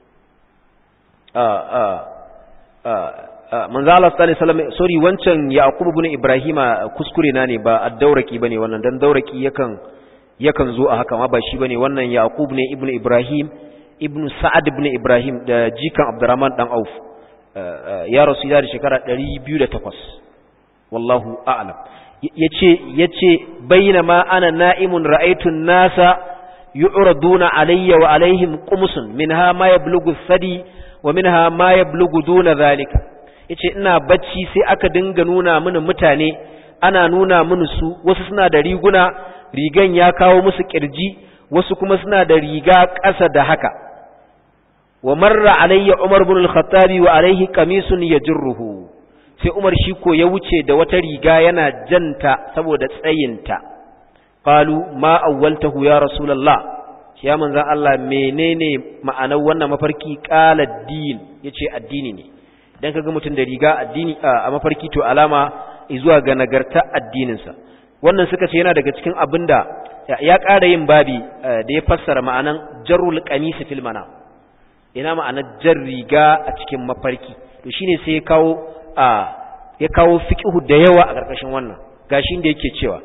a a a manzon Allah sallallahu alaihi wasallama sorry wancan yaqub ibn ibrahima kuskure na ne ba ad-dauraki bane wannan dan dauraki yakan yakan zo a haka ma ba shi bane wannan yaqub ne ibn ibrahim ibn sa'ad ibn ibrahim da jikan abdurrahman dan auf ya rasu da shekara 208 wallahu a'lam yace yace bainama ana na'imun ra'aytu an-nasa yu'raduna alayya wa alaihim qumsun minha ma yablughu thadi wa minha ma yablughu duna zalika yace ina bacci sai aka dinga nuna mini mutane ana nuna mini su wasu suna da riguna rigan ya kawo musu kirji wasu kuma suna da riga ƙasa da haka wa marra alayya Umar ibn al-Khattabi wa alayhi qamisun yajruhu sai Umar shi ko ya wuce da wata riga yana janta saboda tsayinta qalu ma awwaltahu ya rasulullah ya manzon Allah menene ma'anar wannan mafarki qala din yace addini ne dan kaga mutum da riga addini a mafarki to alama zuwa ga nagarta addininsa wannan suka ce yana daga cikin abinda ya ƙara yin babi da ya fassara ma'anan jarrul qamisi fil manam ina ma'anar jar riga a cikin mafarki to shine sai ya kawo a ya kawo fiqhu da yawa a ƙarƙashin wannan gashin da yake cewa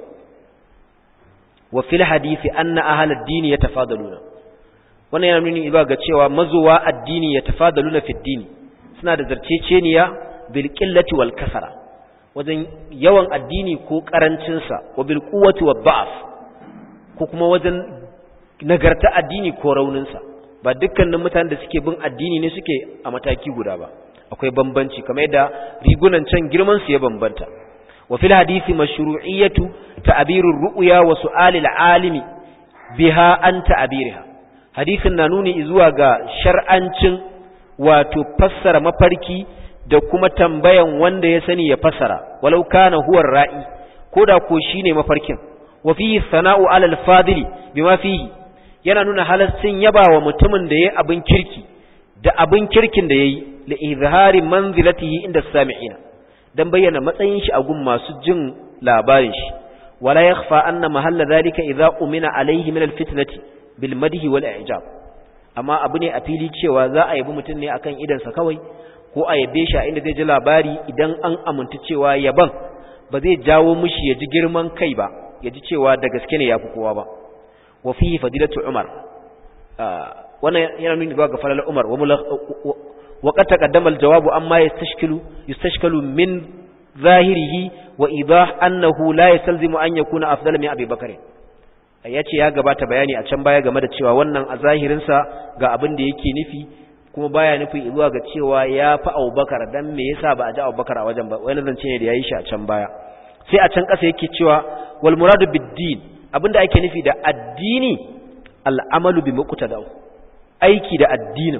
wa fil hadisi anna ahlad din yatafadaluna wannan yana nuni ba ga cewa mazuwa addini yatafadaluna fi din suna da zarceceniya bil qillati wal kasara wajen yawan addini ko karancin sa wa bil quwwati wad da'af ko kuma wajen nagarta addini ko raunin sa ba dukkanin mutanen da suke bin addini ne suke a mataki guda ba akwai bambanci kamar yadda rigunan can girman su ya bambanta wa fil hadisi mashru'iyatu ta'birur ru'ya wa su'alil alimi biha an ta'birha hadisin na nuni zuwa ga shar'ancin wato fassara mafarki da kuma tambayan wanda ya sani ya fassara walau kana huwa ra'i koda ko shine mafarkin wa fihi sana'u 'ala al-fadili bima fihi yana nuna halastin yabawa mutumin da yayi abin kirki da abin kirkin da yayi li izhari manzilatihi inda sami'ina dan bayyana matsayin shi a gun masu jin labarin shi wala yakhfa anna mahalla dhalika idza umina alayhi min al-fitnati bil madhi wal i'jab amma abu ne a fili cewa za a yabi mutum ne akan idansa kawai ko a yabe shi a inda zai ji labari idan an amintu cewa yaban ba zai jawo mishi ya ji girman kai ba ya ji cewa da gaske ne yafi kowa ba wa fihi fadilatu umar wannan yana nuni ga falal umar wa qad taqaddama al jawabu amma yastashkilu yastashkalu min zahirihi wa idah annahu la yastalzimu an yakuna afdala min abi bakr ya ce ya gabata bayani a can baya game da cewa wannan a zahirinsa ga abin da yake nufi kuma baya nufi zuwa ga cewa ya fi abubakar don me yasa ba a ji abubakar a wajen ba wani zance ne da ya yi shi a can baya sai a can ƙasa yake cewa wal muradu biddin abin da ake nufi da addini al'amalu bi muqtada aiki da addinin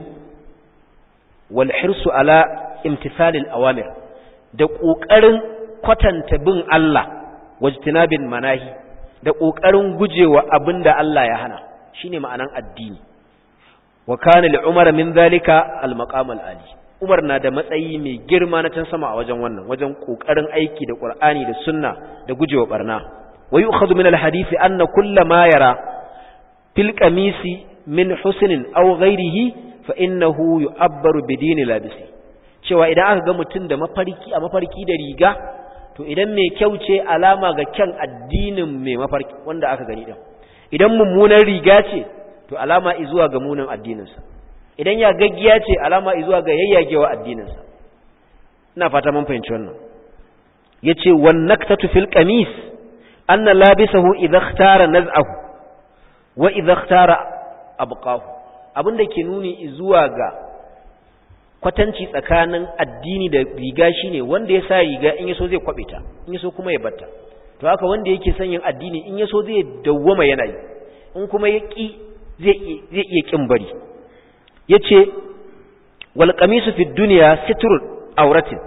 wal hirsu ala imtithalil awamir da ƙoƙarin kwatanta bin Allah wajtinabin manahi da ƙoƙarin gujewa abin da Allah ya hana shi ne ma'anan addini wa kana li umar min zalika al-maqam al-ali umar na da matsayi mai girma na can sama a wajen wannan wajen ƙoƙarin aiki da qur'ani da sunna da gujewa barna wa yu'khadhu min al-hadith anna kull ma yara fil qamisi min husnin aw ghayrihi fa innahu yu'abbaru bi dini labisi cewa idan aka ga mutum da mafarki a mafarki da riga to idan mai kyau ce alama ga kyan addinin mai mafarki wanda aka gani din idan mummunan riga ce to alama izuwa ga munin addininsa idan ya gaggiya ce alama izuwa ga yayyagewa addininsa ina fata mun fahimci wannan yace wan naktatu fil qamis anna labisahu idha ikhtara naz'ahu wa idha ikhtara abqahu abinda ke nuni izuwa ga kwatanci tsakanin addini da riga shine wanda ya sa riga in yaso zai kwabe ta in yaso kuma ya batta to haka wanda yake son yin addini in yaso zai dawwama yana yi in kuma ya ki zai zai iya kin bari yace wal qamisu fi dunya sitrul auratin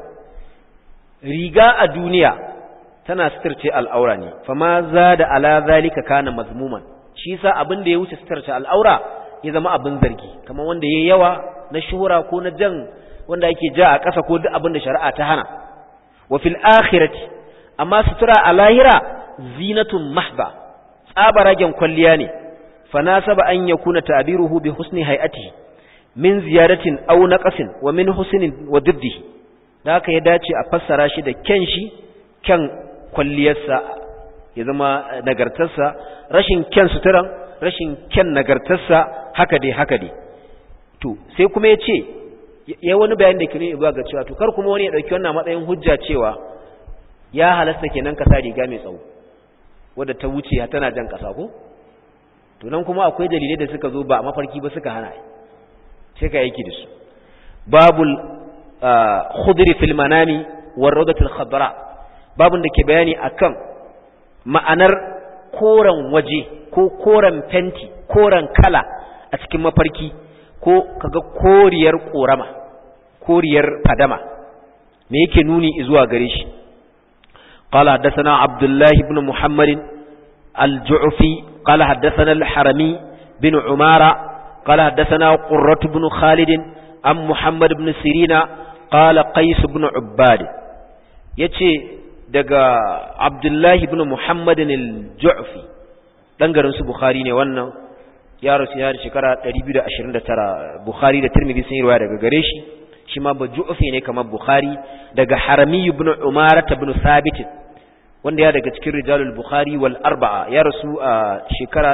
riga a duniya tana sitirce al'aura ne fama zada ala zalika kana mazmuman shi yasa abin da ya wuce sitirce al'aura ya zama abin zargi kamar wanda yayi yawa na shuhura ko na jan wanda yake ja a ƙasa ko duk abin da shari'a ta hana wa fil akhirati amma sutura a lahira zinatun mahba tsabaragen kwalliya ne fa nasaba an yakuna ta'biruhu bi husni hay'atihi min ziyaratin aw naqasin wa min husnin wa diddihi da haka ya dace a fassara shi da kyan shi kyan kwalliyarsa ya zama nagartarsa rashin kyan suturan rashin kyan nagartarsa haka dai haka dai to sai kuma ya ce ya wani bayan da kini ibuwa ga cewa to kar kuma wani ya ɗauki wannan matsayin hujja cewa ya halasta kenan ka sa riga mai tsawo wadda ta wuce tana jan ƙasa ko to nan kuma akwai dalilai da suka zo ba a mafarki ba suka hana sai ka aiki da su babul khudri fil manami war rawdatul khadra babun da ke bayani akan ma'anar koren waje ko koren fenti koren kala a cikin mafarki ko kaga koriyar korama koriyar fadama me yake nuni zuwa gare shi qala haddathana abdullah ibn muhammad al-ju'fi qala haddathana al-harami bin umara qala haddathana qurrat ibn khalid am muhammad ibn sirina qala qais ibn ubbad yace daga abdullah ibn muhammad al-ju'fi dan garin su bukhari ne wannan ya rasu ya da shekara 229 Bukhari da Tirmidhi sun yi riwaya daga gare shi shi ma baju'fi ne kamar bukhari daga harami ibn umara ibn thabit wanda ya daga cikin rijalul bukhari wal arba'a ya rasu a shekara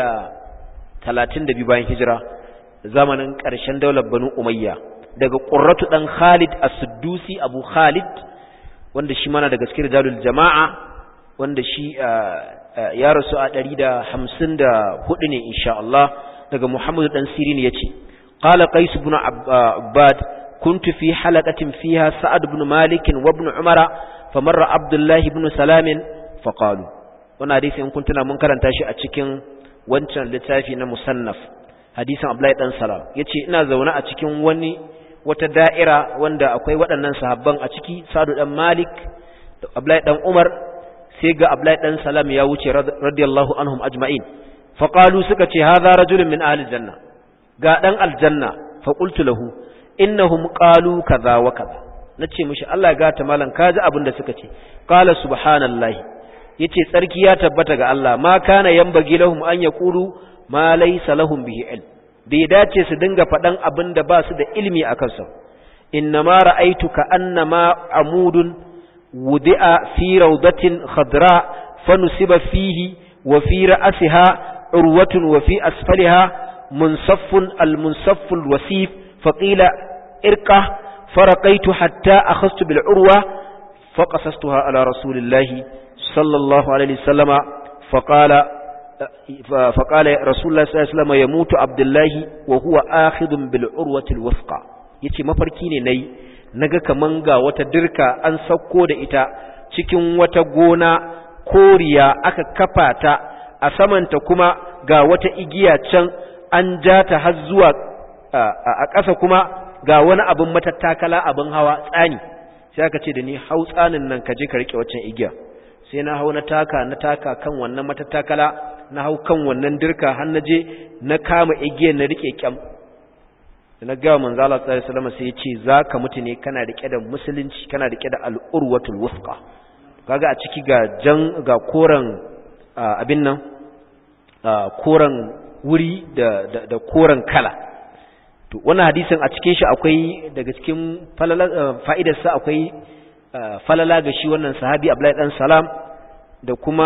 132 bayan hijira zamanin ƙarshen daular banu umayya daga qurratu dan khalid as-suddusi abu khalid wanda shi mana daga cikin rijalul jama'a wanda shi ya rasu a 154 ne insha Allah daga Muhammad dan Sirin yace qala qais ibn abbad kuntu fi halaqatin fiha sa'ad ibn malik wa ibn umara famarra abdullah ibn salam faqalu wannan hadisi in kun tuna mun karanta shi a cikin wancan littafi na musannaf hadisin abdullahi dan salam yace ina zaune a cikin wani wata da'ira wanda akwai waɗannan sahabban a ciki sa'ad dan malik da abdullahi dan umar sai ga abdullahi dan salam ya wuce radiyallahu anhum ajma'in faqalu suka ce hadha rajulun min ahli janna ga dan aljanna fa qultu lahu innahum qalu kaza wa kaza nace mishi Allah ya gata malan kaji abin da suka ce qala subhanallahi yace tsarki ya tabbata ga Allah ma kana yambagi lahum an yaqulu ma laysa lahum bihi ilm bai dace su dinga faɗan abin da ba su da ilimi a kansa innama ra'aytu ka annama amudun wudi'a fi rawdatin khadra fanusiba fihi wa fi ra'siha urwatun wa fi asfaliha munsaffun al-munsafful wasif faqila irqa faraqaitu hatta akhadtu bil urwa faqasastuha ala rasulillahi sallallahu alaihi wasallama faqala فقال رسول الله صلى الله عليه وسلم يموت عبد الله وهو آخذ بالعروة الوثقى yace mafarki ne nayi naga kaman ga wata dirka an sauko da ita cikin wata gona koriya aka kafa ta a samanta kuma ga wata igiya can an ja ta har zuwa a ƙasa kuma ga wani abin matattakala abin hawa tsani sai aka ce da ni hau tsanin nan ka je ka rike waccan igiya sai na hau na taka na taka kan wannan matattakala na hau kan wannan dirka har na je na kama igiyar na rike kyam da na gawa manzo Allah sallallahu alaihi wasallam sai ya ce zaka mutu ne kana rike da musulunci kana rike da al-urwatul wusqa kaga a ciki ga jan ga koran abin nan koran wuri da da koran kala to wannan hadisin a cikin shi akwai daga cikin fa'idar sa akwai falala ga shi wannan sahabi Abdullahi dan Salam da kuma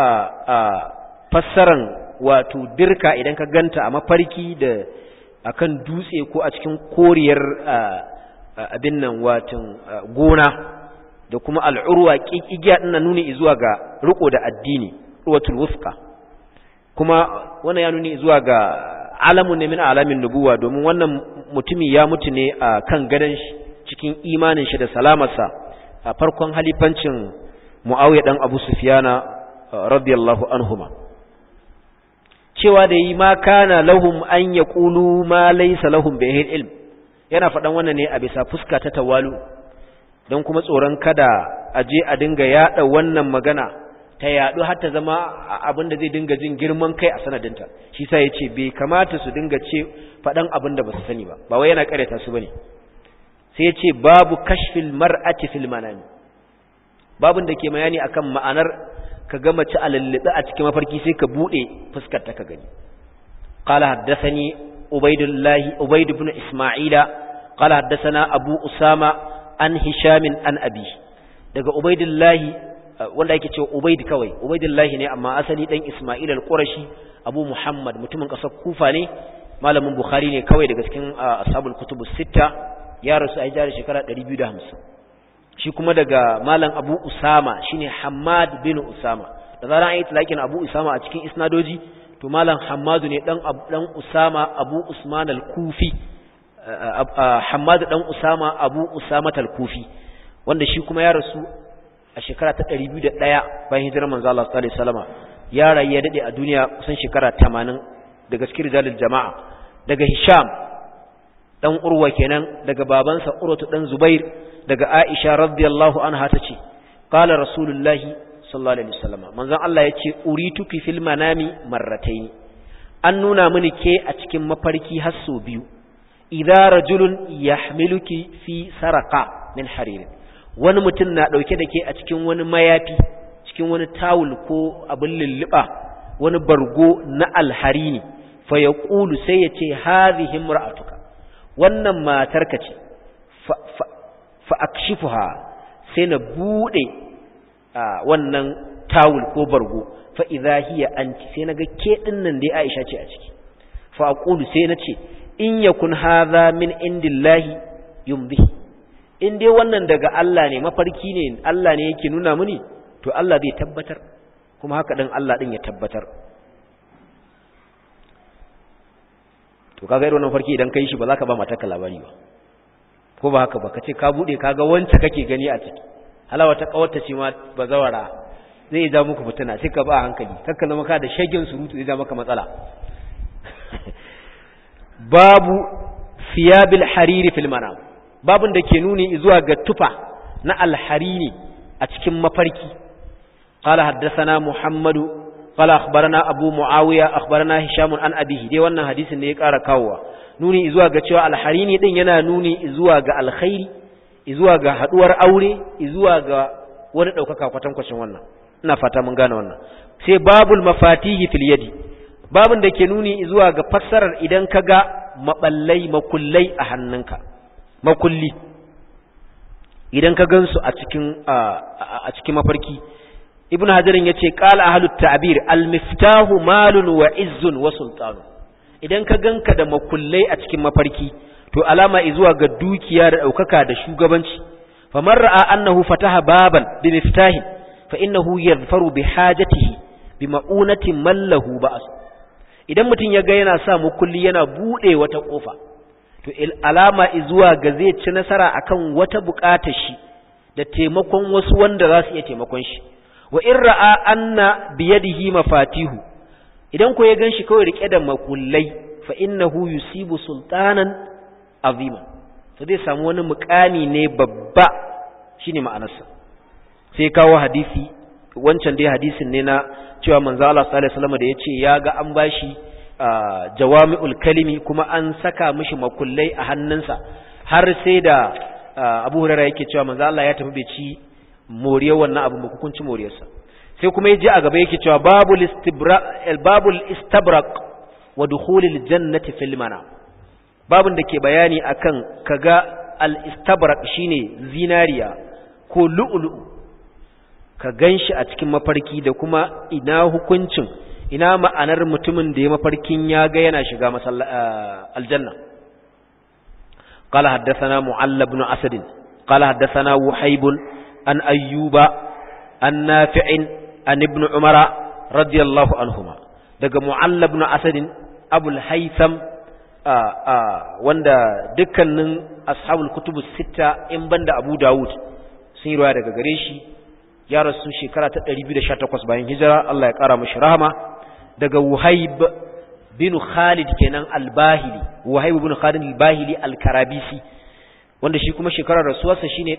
fassaran wato dirka idan ka ganta a mafarki da akan dutse ko a cikin koriyar abin nan watan gona da kuma al'urwa igiya ɗin nuni zuwa ga riko da addini ruwatul wufqa kuma wannan ya nuni zuwa ga alamun ne min alamin nubuwa domin wannan mutumi ya mutu ne a kan gadon shi cikin imanin shi da salamarsa a farkon halifancin muawiya dan abu sufyana radiyallahu anhuma cewa da yi ma kana lahum an ya ƙulu ma laisa lahum bai ilm yana faɗan wannan ne a bisa fuska ta tawalu don kuma tsoron kada a je a dinga yaɗa wannan magana ta yaɗu har ta zama abin da zai dinga jin girman kai a sanadinta shi sa ya ce bai kamata su dinga ce faɗan abin da ba su sani ba ba wai yana ƙaryata su ba ne sai ya ce babu kashfil mar'ati fil manami babin da ke bayani akan ma'anar ka ga mace a lallabe a cikin mafarki sai ka bude fuskar ta ka gani qala haddathani ubaydullah ubayd ibn isma'ila qala haddathana abu usama an hisham an abi daga ubaydullah wanda yake cewa ubayd kawai ubaydullah ne amma asali dan isma'il al-qurashi abu muhammad mutumin kasar kufa ne malamin bukhari ne kawai daga cikin ashabul kutubus sitta ya rasu a jari shekara 250 shi kuma daga malam abu usama shine hamad bin usama da zaran an yi talakin abu usama a cikin isnadoji to malam hamadu ne dan dan usama abu usman al-kufi hamad dan usama abu usama al-kufi wanda shi kuma ya rasu a shekara ta 201 bayan hijirar manzo Allah sallallahu alaihi wasallama ya rayu ya dade a duniya kusan shekara 80 daga cikin rijalul jama'a daga hisham dan urwa kenan daga babansa urwatu dan zubair daga Aisha radiyallahu anha tace qala rasulullahi sallallahu alaihi wasallam manzon Allah yace urituki fil manami marratayn an nuna mini ke a cikin mafarki har so biyu idza rajulun yahmiluki fi saraqa min harir wani mutum na dauke da ke a cikin wani mayafi cikin wani tawul ko abin lulluba wani bargo na alharini fa yaqulu sai yace hadhihi imra'atuka wannan matarka ce fa akshifuha sai na bude wannan tawul ko bargo fa idza hiya anti sai naga ke din nan dai Aisha ce a ciki fa aqulu sai nace in yakun hadha min indillahi yumdi in dai wannan daga Allah ne mafarki ne Allah ne yake nuna mini to Allah zai tabbatar kuma haka din Allah din ya tabbatar to kaga irin wannan farki idan kai shi ba za ka ba matarka labari ba ko ba haka ba kace ka bude kaga wanda kake gani a ciki halawa ta kawarta ce ma bazawara zai ja muku fitina sai ka ba hankali kakka zama ka da shagin surutu zai ja maka matsala babu siyabil hariri fil manam babun da ke nuni zuwa ga tufa na alharini a cikin mafarki قال حدثنا محمد قال أخبرنا أبو معاوية أخبرنا هشام عن أبيه دي wannan hadisin ne ya ƙara kawowa nuni zuwa ga cewa alharini din yana nuni zuwa ga alkhairi zuwa ga haduwar aure zuwa ga wani daukaka kwatankwacin wannan ina fata mun gane wannan sai babul mafatihi fil yadi babun da ke nuni zuwa ga fassarar idan ka ga maballai makullai a hannunka makulli idan ka gansu a cikin a cikin mafarki ibn hajarin ya ce ƙala ahalut ta'bir al-miftahu malun wa izzun wa sultanu idan ka ganka da makullai a cikin mafarki to alama zuwa ga dukiya da ɗaukaka da shugabanci faman ra'a annahu fataha baban bi miftahin fa innahu yadhfaru bi hajatihi bi ma'unati mallahu ba'as idan mutum ya ga yana sa makulli yana bude wata kofa to alama zuwa ga zai ci nasara akan wata buƙatar shi da taimakon wasu wanda za su iya taimakon shi wa in ra'a anna biyadihi mafatihu idan ko ya ganshi kawai rike da makullai fa innahu yusibu sultanan azima to zai samu wani mukami ne babba shine ma'anarsa sai kawo hadisi wancan dai hadisin ne na cewa manzo Allah sallallahu alaihi wasallam da yace ya ga an bashi jawami'ul kalimi kuma an saka mishi makullai a hannunsa har sai da Abu Hurairah yake cewa manzo Allah ya tafi bai ci moriyar wannan abu ba hukunci moriyarsa sai kuma ya ji a gaba yake cewa babul istibra babul istabraq wa dukhulil jannati fil mana babun da ke bayani akan kaga al istabraq shine zinariya ko lu'lu'u ka ganshi a cikin mafarki da kuma ina hukuncin ina ma'anar mutumin da ya mafarkin ya ga yana shiga aljanna قال حدثنا معل بن أسد قال حدثنا وحيب عن أيوب عن نافع عن ابن عمر رضي الله عنهما daga Mu'alla ibn Asad Abu al-Haytham wanda dukkanin ashabul kutub sita in banda Abu Dawud sun yi ruwa daga gare shi ya rasu shekara ta 218 bayan hijira Allah ya kara mashi rahama daga Wuhaib bin Khalid kenan al-Bahili Wuhaib bin Khalid al-Bahili al-Karabisi wanda shi kuma shekarar rasuwarsa shine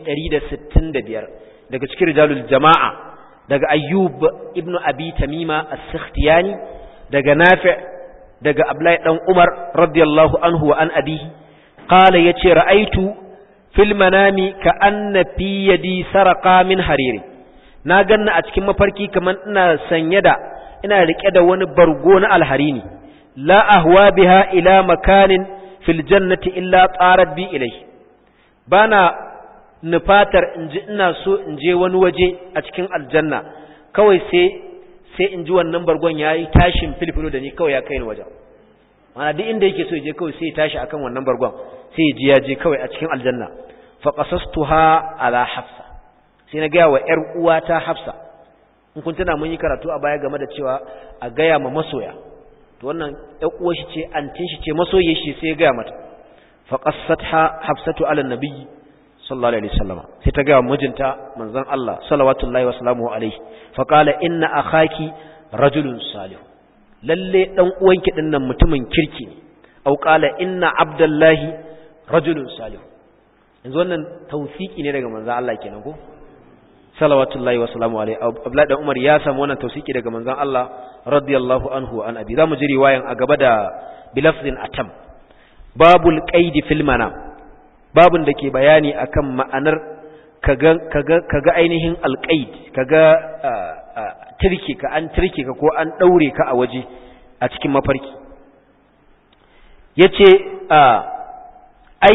165 daga cikin rijalul jama'a daga ayyub ibn abi tamima as-sakhtiyani daga nafi' daga abdullahi dan umar radiyallahu anhu wa an abihi qala yace ra'aitu fil manami ka anna fi yadi saraqa min hariri na ganna a cikin mafarki kaman ina sanye da ina rike da wani bargo na alharini la ahwa biha ila makanin fil jannati illa tarat bi ilayhi bana nufatar in ji ina so in je wani waje a cikin aljanna kawai sai sai in ji wannan bargon ya yi tashin filfilo da ni kawai ya kai ni wajen mana duk inda yake so ya je kawai sai ya tashi akan wannan bargon sai ya ji ya je kawai a cikin aljanna fa qasastuha ala hafsa sai na gaya wa ƴar uwata hafsa in kun tana mun yi karatu a baya game da cewa a gaya ma masoya to wannan ƴar uwar shi ce antin shi ce masoyi shi sai ya gaya mata fa qassatha hafsatu ala nabiyyi sallallahu alaihi wasallama sai ta gaya mijinta manzon Allah salawatullahi wasalamu alaihi fa qala inna akhaki rajulun salih lalle dan uwanki din nan mutumin kirki ne au qala inna abdullahi rajulun salih yanzu wannan tawfiki ne daga manzon Allah kenan ko salawatullahi wasalamu alaihi abdullahi dan umar ya samu wannan tawfiki daga manzon Allah radiyallahu anhu an abi zamu ji riwayan a gaba da bilafzin atam babul qaidi fil manam babun da ke bayani akan ma'anar kaga kaga kaga ainihin alqaid kaga tirki ka an tirki ka ko an daure ka a waje a cikin mafarki yace ai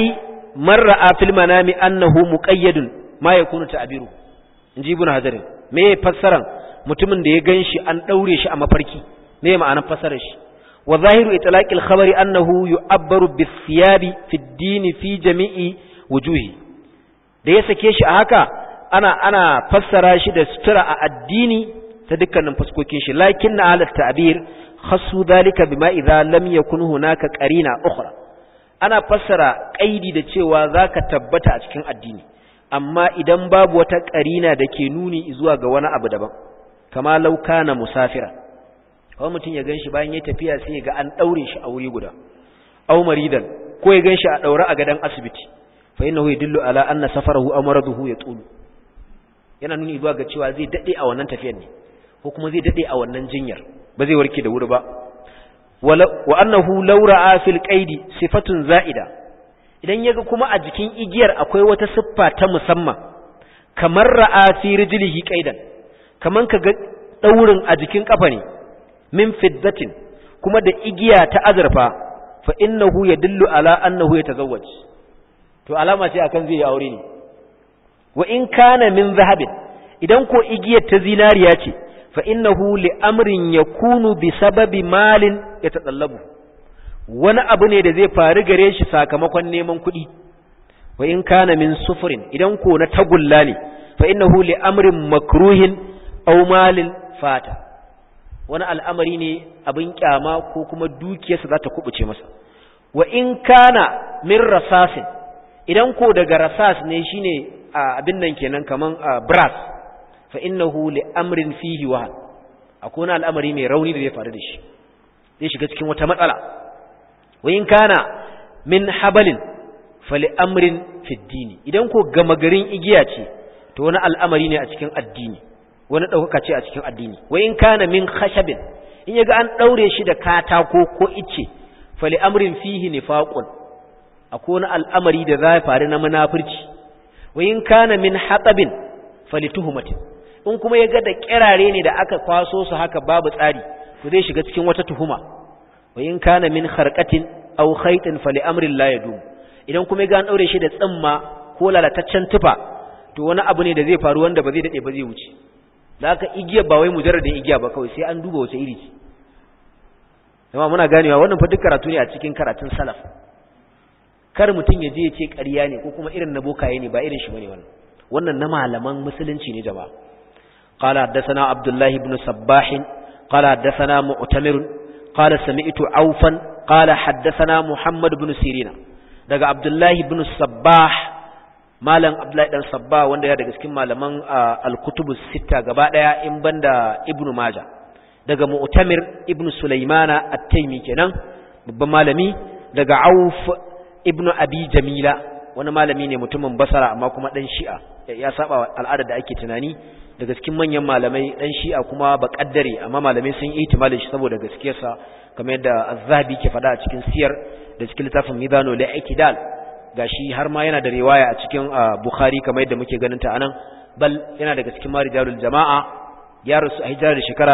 man ra'a fil manami annahu muqayyadun ma yakunu ta'biru inji ibn hajar me fassaran mutumin da ya ganshi an daure shi a mafarki me ma'anar fassarar shi wa zahiru itlaqil khabari annahu yu'abbaru bis siyabi fi ad-din fi jami'i wujuhi da ya sake shi a haka ana ana fassara shi da sutura a addini ta dukkanin fuskokin shi lakin na halat ta'bir khassu dhalika bima idza lam yakun hunaka qarina ukhra ana fassara kaidi da cewa zaka tabbata a cikin addini amma idan babu wata qarina da ke nuni zuwa ga wani abu daban kama law kana musafira kawai mutum ya ganshi bayan ya tafiya sai ya ga an daure shi a wuri guda aw maridan ko ya ganshi a daure a gadan asibiti fa innahu yadullu ala anna safarahu aw maraduhu yatulu yana nuni zuwa ga cewa zai dade a wannan tafiyar ne ko kuma zai dade a wannan jinyar ba zai warke da wuri ba wa annahu law ra'a fil qaidi sifatun za'ida idan yaga kuma a jikin igiyar akwai wata siffa ta musamman kamar ra'a fi rijlihi qaidan kaman kaga daurin a jikin kafa ne min fiddatin kuma da igiya ta azurfa fa innahu yadullu ala annahu yatazawwaj to alama ce akan zai yi aure ne wa in kana min zahabin idan ko igiyar ta zinariya ce fa innahu li amrin yakunu bi sababi malin yatadallabu wani abu ne da zai faru gare shi sakamakon neman kuɗi wa in kana min sufurin idan ko na tagulla ne fa innahu li amrin makruhin aw malin fata wani al'amari ne abin kyama ko kuma dukiyarsa za ta kubuce masa wa in kana min rasasin idan ko daga rasas ne shine abin nan kenan kaman brass fa innahu li amrin fihi wa akwai wani al'amari mai rauni da zai faru da shi zai shiga cikin wata matsala wa in kana min habalin fa li amrin fi dini idan ko gama garin igiya ce to wani al'amari ne a cikin addini wani ɗaukaka ce a cikin addini wa in kana min khashabin in yaga an ɗaure shi da katako ko icce fa li amrin fihi nifaqun akwai wani al'amari da za ya faru na munafurci wa in kana min hatabin falituhumatin in kuma ya ga da kirare ne da aka kwaso su haka babu tsari to zai shiga cikin wata tuhuma wa in kana min kharqatin aw khaytin fali amrin la yadum idan kuma ya ga an daure shi da tsimma ko lalataccen tufa to wani abu ne da zai faru wanda ba zai dade ba zai wuce da haka igiya ba wai mujarradin igiya ba kawai sai an duba wace iri ce amma muna ganewa wannan fa duk karatu ne a cikin karatun salaf kar mutum ya je ya ce ƙarya ne ko kuma irin na bokaye ne ba irin shi bane wannan wannan na malaman musulunci ne jama'a qala haddathana abdullahi ibn sabbah qala haddathana mu'tamir qala sami'tu aufan qala haddathana muhammad ibn sirina daga abdullahi ibn sabbah malam abdullahi dan sabbah wanda ya daga cikin malaman al-kutubus sita gaba daya in banda ibn majah daga mu'tamir ibn sulaimana at-taymi kenan babban malami daga auf ibn abi jamila wani malami ne mutumin basara amma kuma dan shi'a ya saba al'adar da ake tunani daga cikin manyan malamai dan shi'a kuma ba kaddare amma malamai sun yi ihtimalin shi saboda gaskiyarsa kamar yadda az-zahabi ke faɗa a cikin siyar da cikin littafin mizanu li'ikdal gashi har ma yana da riwaya a cikin bukhari kamar yadda muke ganin ta anan bal yana daga cikin marijalul jama'a ya rasu a hijira da shekara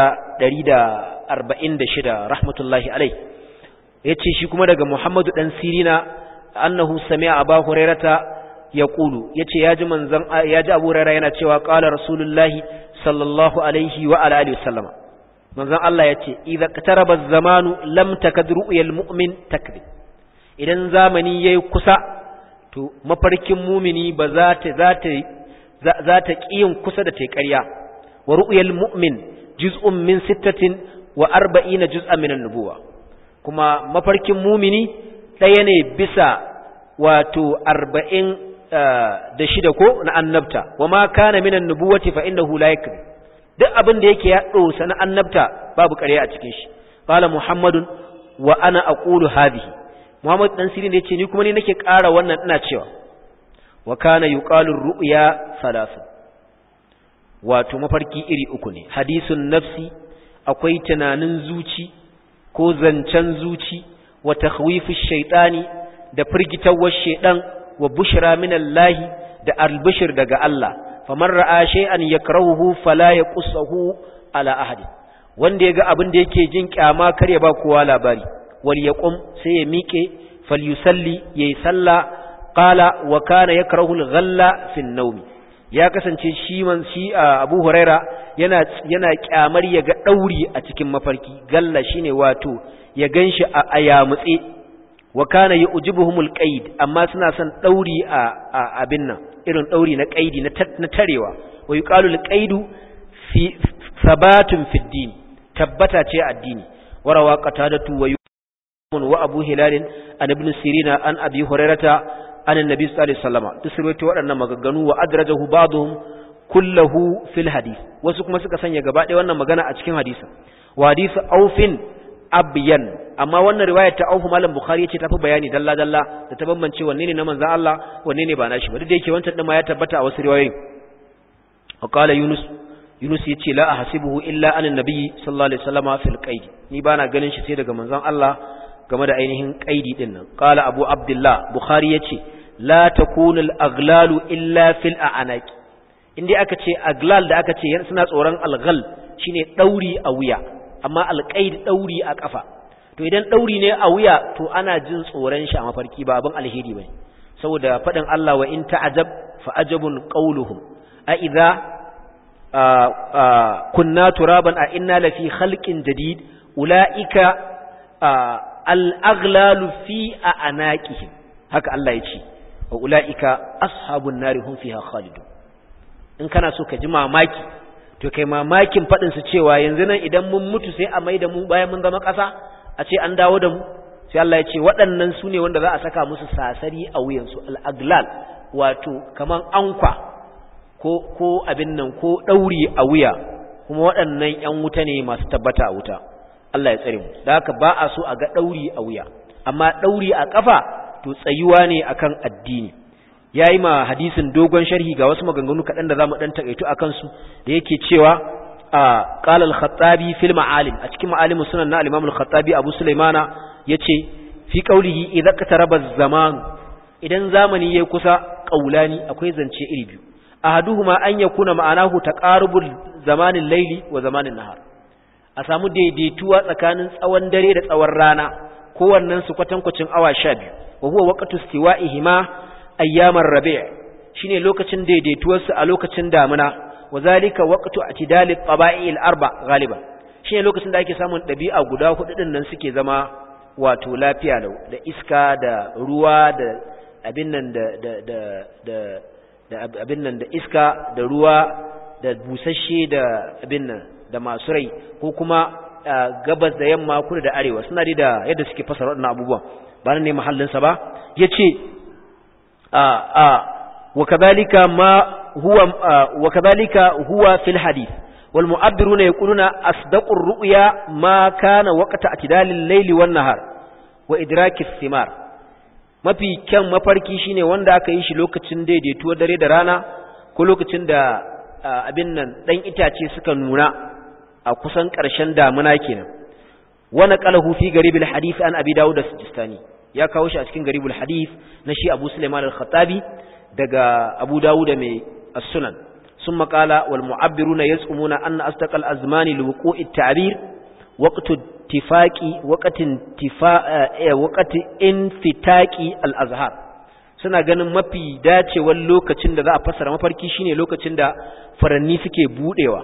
146 rahmatullahi alai yace shi kuma daga muhammadu dan sirina annahu sami'a aba hurairata yaqulu yace yaji manzon yaji abu hurairah yana cewa qala rasulullahi sallallahu alaihi wa ala alihi wasallama manzon Allah yace idza qataraba az-zamanu lam takad ru'yal mu'min takdhib idan zamani yayi kusa to mafarkin mumini ba za ta za ta za ta kiyin kusa da tai ƙarya wa ru'yal mu'min juz'un min sittatin wa arba'ina juz'an min an-nubuwa kuma mafarkin mumini ɗaya ne bisa wato arba'in da shida ko na annabta wa ma kana minan nubuwati fa innahu la yakذب duk abin da yake ya dosa na annabta babu ƙarya a cikin shi qala muhammadun wa ana aqulu hadhihi muhammad dan sirin da yace ni kuma ni nake ƙara wannan ina cewa wa kana yuqalu ru'ya salasu wato mafarki iri uku ne hadisun nafsi akwai tunanin zuci ko zancen zuci wa takhwifu shaytani da firgitawar shaydan wa bushra minallahi da albishir daga Allah faman ra'a shay'an yakrahuhu fala yaqussuhu ala ahadi wanda yaga abin da yake jin kyama kar ya ba kowa labari wal yaqum sai ya miƙe falyusalli yayi salla qala wa kana yakrahu al-ghalla fi an-nawm ya kasance shi man shi Abu Huraira yana yana kyamar ya ga dauri a cikin mafarki galla shine wato ya ganshi a ayamutse wa kana yujibuhumul qaid amma suna son dauri a abin nan irin dauri na qaidi na tarewa wa yuqalu al-qaidu fi sabatun fi din tabbata ce addini warawa qatadatu wa wa abu hilal an ibn sirina an abi hurairata an annabi sallallahu alaihi wasallam duk waɗannan maganganu wa adrajahu ba'dhum kullahu fil hadith wasu kuma suka sanya gaba ɗaya wannan magana a cikin hadisi wa hadisi aufin abyan amma wannan riwayar ta aufu malam bukhari yace tafi bayani dalla dalla da ta bambance wanne ne na manzon Allah wanne ne ba nashi ba duk da yake wancan din ma ya tabbata a wasu riwayoyi wa qala yunus yunus yace la ahsibuhu illa an annabi sallallahu alaihi wasallama fil qaid ni bana ganin shi sai daga manzon Allah game da ainihin qaidi din nan qala abu abdullah bukhari yace la takunu al aghlalu illa fil a'naqi inda aka ce aglal da aka ce suna tsoron alghal shine dauri a wuya amma alqaid dauri a kafa to idan dauri ne a wuya to ana jin tsoron shi a mafarki ba abin alheri bane saboda fadin Allah wa in ta'ajab fa ajabun qawluhum a idza kunna turaban a inna lafi khalqin jadid ulaika al-aghlalu fi anaqihim haka Allah ya ce wa ulaika ashabun nari hum fiha khalidun in kana so ka ji mamaki to kai mamakin faɗin su cewa yanzu nan idan mun mutu sai a maida mu bayan mun zama ƙasa a ce an dawo da mu sai Allah ya ce waɗannan su ne wanda za a saka musu sasari a wuyansu al'aglal wato kaman ankwa ko ko abin nan ko ɗauri a wuya kuma waɗannan ‘yan wuta ne masu tabbata a wuta Allah ya tsare mu da haka ba a so a ga ɗauri a wuya amma ɗauri a ƙafa to tsayuwa ne akan addini ya yi ma hadisin dogon sharhi ga wasu maganganu kaɗan da za mu ɗan taƙaitu a kansu da yake cewa a ƙalal khattabi fil ma'alim a cikin ma'alimin sunan na alimamul khattabi abu sulaimana ya ce fi ƙaulihi idan ka taraba zamanu idan zamani ya kusa ƙaulani akwai zance iri biyu ahaduhuma an yakuna ma'anahu taqarubul zamanin laili wa zamanin nahar a samu daidaituwa tsakanin tsawon dare da tsawon rana kowannen su kwatankwacin awa 12 wa huwa waqtu istiwa'ihima ayyamar rabi' shine lokacin daidaituwar su a lokacin damuna wa zalika waqtu atidal at-taba'i al-arba galiban shine lokacin da ake samun dabi'a guda hudu din nan suke zama wato lafiya da iska da ruwa da abin nan da da da da abin nan da iska da ruwa da busasshe da abin nan da masu rai ko kuma gabas da yamma kudu da arewa suna da yadda suke fasara waɗannan abubuwan ba nan ne mahallinsa ba ya ce wakadhalika ma huwa wakadhalika huwa fil hadith wal mu'abbiruna yaquluna asdaqur ru'ya ma kana waqta atidalil layli wan nahar wa idrakis thimar mafi kyan mafarki shine wanda aka yi shi lokacin daidaituwar dare da rana ko lokacin da abin nan dan itace suka nuna a kusan ƙarshen damuna kenan wana qalahu fi garibil hadith an abi dawud as-sijistani ya kawo shi a cikin garibul hadith na shi abu sulaiman al-khattabi daga abu dawud mai as-sunan ثم قال والمعبرون يزعمون أن أصدق الأزمان لوقوع التعبير وقت اتفاق وقت انتفاء وقت انفتاق الأزهار suna ganin mafi dacewar lokacin da za a fassara mafarki shine lokacin da faranni suke budewa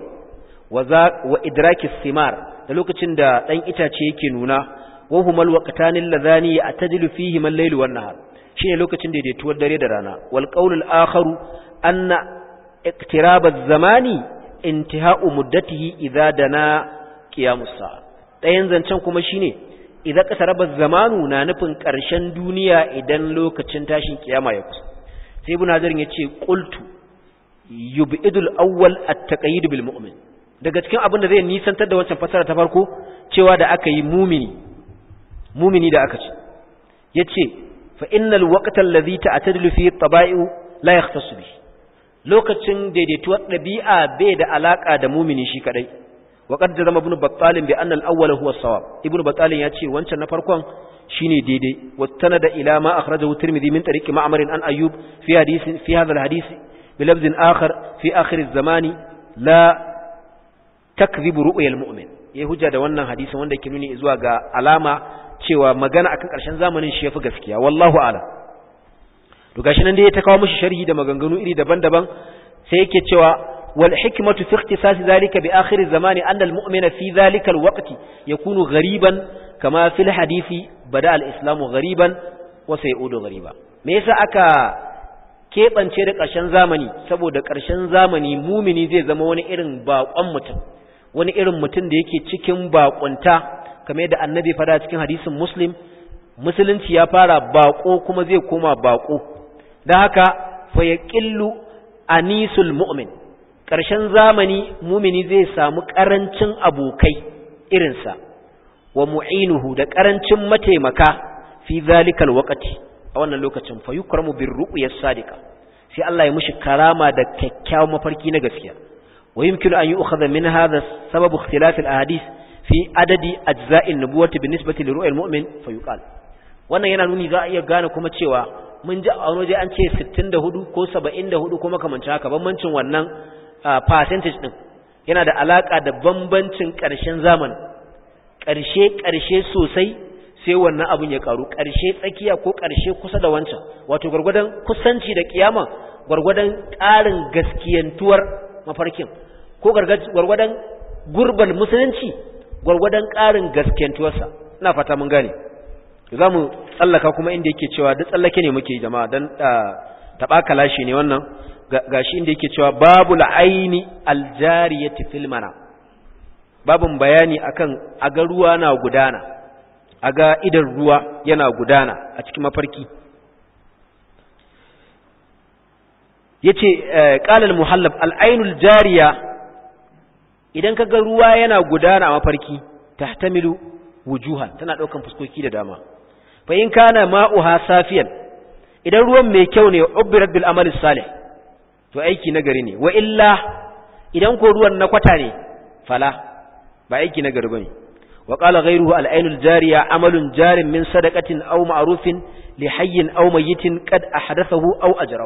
wa idraki simar da lokacin da dan itace yake nuna wa humal waqtanil ladhani atadilu fihi man layl wan nahar shine lokacin da daidaituwar dare da rana wal qawlul akharu anna اقتراب الزمان انتهاء مدته إذا دنا قيام الساعة ɗayan zancen kuma shine idan kasaraba zamanu na nufin ƙarshen duniya idan lokacin tashin kiyama ya kusa sai ibn hajar ya ce qultu yubidul awwal at-taqayyid bil mu'min daga cikin abin da zai nisantar da wancan fasara ta farko cewa da aka yi mumini mumini da aka ce yace fa innal waqta alladhi ta'tadilu fi at-taba'i la yahtassu bihi lokacin daidaituwar ɗabi'a bai da alaƙa da mumini shi kaɗai wa qad zama ibn battalin bi anna al-awwal huwa as-sawab ibn battalin ya ce wancan na farkon shine daidai wa tanada ila ma akhrajahu tirmidhi min tariqi ma'mar an ayyub fi hadisi fi hadha al-hadith bi lafz akhar fi akhir az-zamani la takdhibu ru'ya al-mu'min yayi hujja da wannan hadisin wanda yake nuni zuwa ga alama cewa magana akan ƙarshen zamanin shi yafi gaskiya wallahu a'lam to gashi nan dai ta kawo mishi sharhi da maganganu iri daban-daban sai yake cewa wal hikmatu fi ikhtisas zalika bi akhir zamani anna al mu'mina fi zalika al waqti yakunu ghariban kama fil hadisi bada al islamu ghariban wa sayudu ghariba me yasa aka keɓance da ƙarshen zamani saboda ƙarshen zamani mumini zai zama wani irin baƙon mutum wani irin mutum da yake cikin baƙunta kamar yadda annabi fada cikin hadisin muslim musulunci ya fara baƙo kuma zai koma baƙo da haka fa ya ƙillu anisul mu'min ƙarshen zamani mumini zai samu ƙarancin abokai irinsa wa mu'inuhu da ƙarancin mataimaka fi zalikal waqti a wannan lokacin fa yukramu bir ru'yas sadiqa sai Allah ya mushi karama da kyakkyawan mafarki na gaskiya wa yumkinu an yu'khadha min hadha sababu ikhtilaf al ahadith fi adadi ajza'in nubuwati bi nisbati li ru'yal mu'min fa yuqal wannan yana nuni za a iya gane kuma cewa mun ji a waje an ce 64 ko 74 ko makamancin haka bambancin wannan percentage din yana da alaka da bambancin ƙarshen zamani ƙarshe ƙarshe sosai sai wannan abin ya karu ƙarshe tsakiya ko ƙarshe kusa da wancan wato gwargwadon kusanci da kiyama gwargwadon ƙarin gaskiyantuwar mafarkin ko gwargwadon gurbal musulunci gwargwadon ƙarin gaskiyantuwarsa ina fata mun gane za mu tsallaka kuma inda yake cewa duk tsallake ne muke jama'a don taɓa kalashi ne wannan gashi inda yake cewa babu la'aini aljariyati fil mana babun bayani akan aga ruwa na gudana aga idan ruwa yana gudana a cikin mafarki yace qala al-muhallab al-ainul jariya idan kaga ruwa yana gudana a mafarki tahtamilu wujuhan tana daukan fuskoki da dama fa in kana ma'uha safiyan idan ruwan mai kyau ne ubbirat bil amali salih to aiki nagari ne wa illa idan ko ruwan na kwata ne fala ba aiki nagari bane wa qala ghayruhu al ainul jariya amalun jarin min sadaqatin aw ma'rufin li hayyin aw mayyitin qad ahdathahu aw ajrahu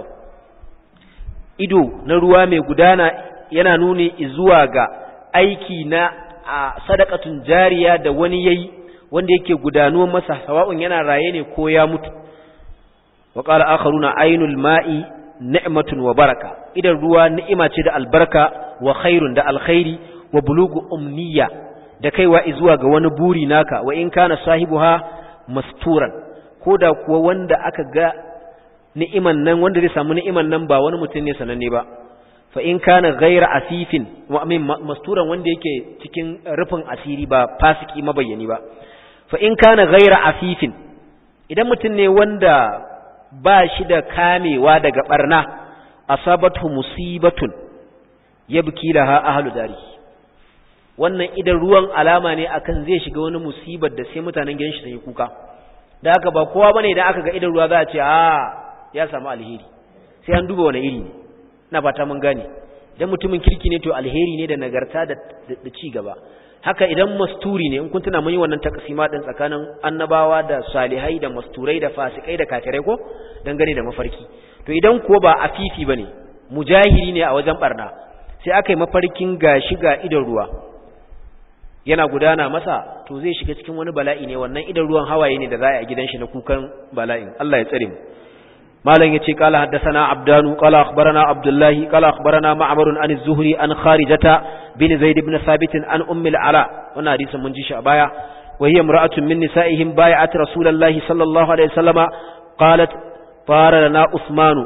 ido na ruwa mai gudana yana nuni zuwa ga aiki na sadaqatun jariya da wani yayi wanda yake gudano masa sawa'un yana raye ne ko ya mutu wa qala akharuna ainul ma'i ni'matun wa baraka idan ruwa ni'ima ce da albarka wa khairun da alkhairi wa bulugu umniya da kaiwa zuwa ga wani buri naka wa in kana sahibuha masturan koda kuwa wanda aka ga ni'iman nan wanda zai samu ni'iman nan ba wani mutum ne sananne ba fa in kana ghaira asifin wa amin masturan wanda yake cikin rufin asiri ba fasiki mabayyani ba fa in kana ghaira afifin idan mutum ne wanda ba shi da kamewa daga barna asabatu musibatun yabki laha ahlu dari wannan idan ruwan alama ne akan zai shiga wani musibar da sai mutanen gidan shi sai kuka da haka ba kowa bane idan aka ga idan ruwa za a ce a ya samu alheri sai an duba wani iri ne ina fata mun gane idan mutumin kirki ne to alheri ne da nagarta da ci gaba haka idan masturi ne in kun tuna mun yi wannan takasima din tsakanin annabawa da salihai da masturai da fasikai da kafirai ko dangane da mafarki to idan kuwa ba afifi bane mujahiri ne a wajen barna sai aka yi mafarkin gashi ga idan ruwa yana gudana masa to zai shiga cikin wani bala'i ne wannan idan ruwan hawaye ne da za a yi a gidan shi na kukan bala'in Allah ya tsare mu malam yace qala haddathana abdanu qala akhbarana abdullahi qala akhbarana ma'mar an az-zuhri an kharijata bin zaid ibn thabit an ummi al-ala wannan hadisin mun ji shi a baya wa hiya imra'atun min nisa'ihim bai'at rasulullahi sallallahu alaihi wasallama qalat fara lana usmanu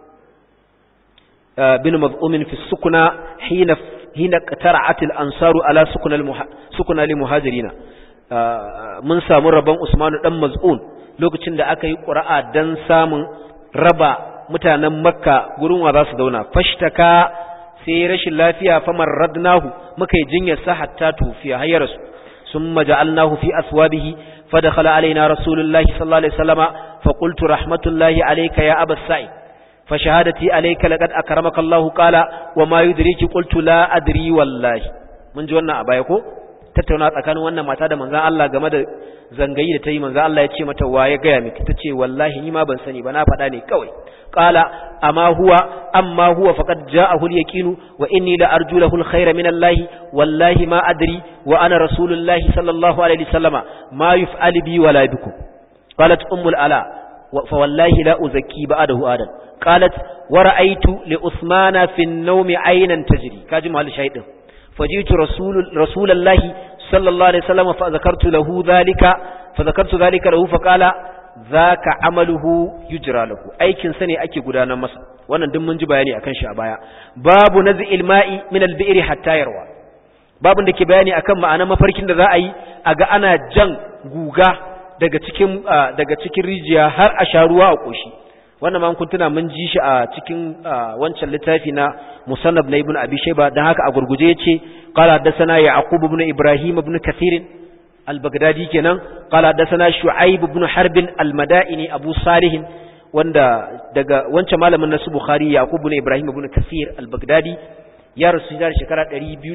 bin maz'um fi sukuna hina hina qatara'at al-ansaru ala sukuna sukuna li muhajirina mun samu rabon usmanu dan maz'un lokacin da aka yi qura'a dan samun raba mutanen makka gurin wa za su zauna fashtaka sai rashin lafiya famar radnahu muka yi jinyar sa hatta tufiya hayyar su summa ja'alnahu fi aswabihi fadakhala alaina rasulullahi sallallahu alaihi wasallama fa qultu rahmatullahi alayka ya abas sa'id fa shahadati alayka laqad akramaka Allah qala wa ma yudriki qultu la adri wallahi mun ji wannan a baya ko tattauna tsakanin wannan mata da manzon Allah game da zangayi da ta yi manzon Allah ya ce mata wa ya gaya miki tace wallahi ni ma ban sani ba na faɗa ne kawai qala amma huwa amma huwa faqad ja'ahu al-yaqinu wa inni la arju lahu al-khayra min Allah wallahi ma adri wa ana rasulullahi sallallahu alaihi wasallama ma yuf'alu bi wala bikum qalat ummul ala fa wallahi la uzakki ba'dahu adan qalat wa ra'aytu li usmana fi an-nawmi aynan tajri kaji mahal shaydin fajitu rasul rasulullahi sallallahu alaihi wasallam fa zakartu lahu dhalika fa zakartu dhalika lahu fa qala zaka amaluhu yujra lahu aikin sa ne ake gudanar masa wannan duk mun ji bayani akan shi a baya babu naz'il ma'i min al-bi'ri hatta yarwa babun da ke bayani akan ma'anar mafarkin da za a yi a ga ana jan guga daga cikin daga cikin rijiya har a sha ruwa a koshi wannan ma kun tuna mun ji shi a cikin wancan littafi na musannab na ibnu abi shayba dan haka a gurguje yace qala hadathana yaqub ibn ibrahim ibn kathir al-baghdadi kenan qala hadathana shu'aib ibn harb al-madaini abu salih wanda daga wancan malamin nasu bukhari yaqub ibn ibrahim ibn kathir al-baghdadi ya rasu da shekara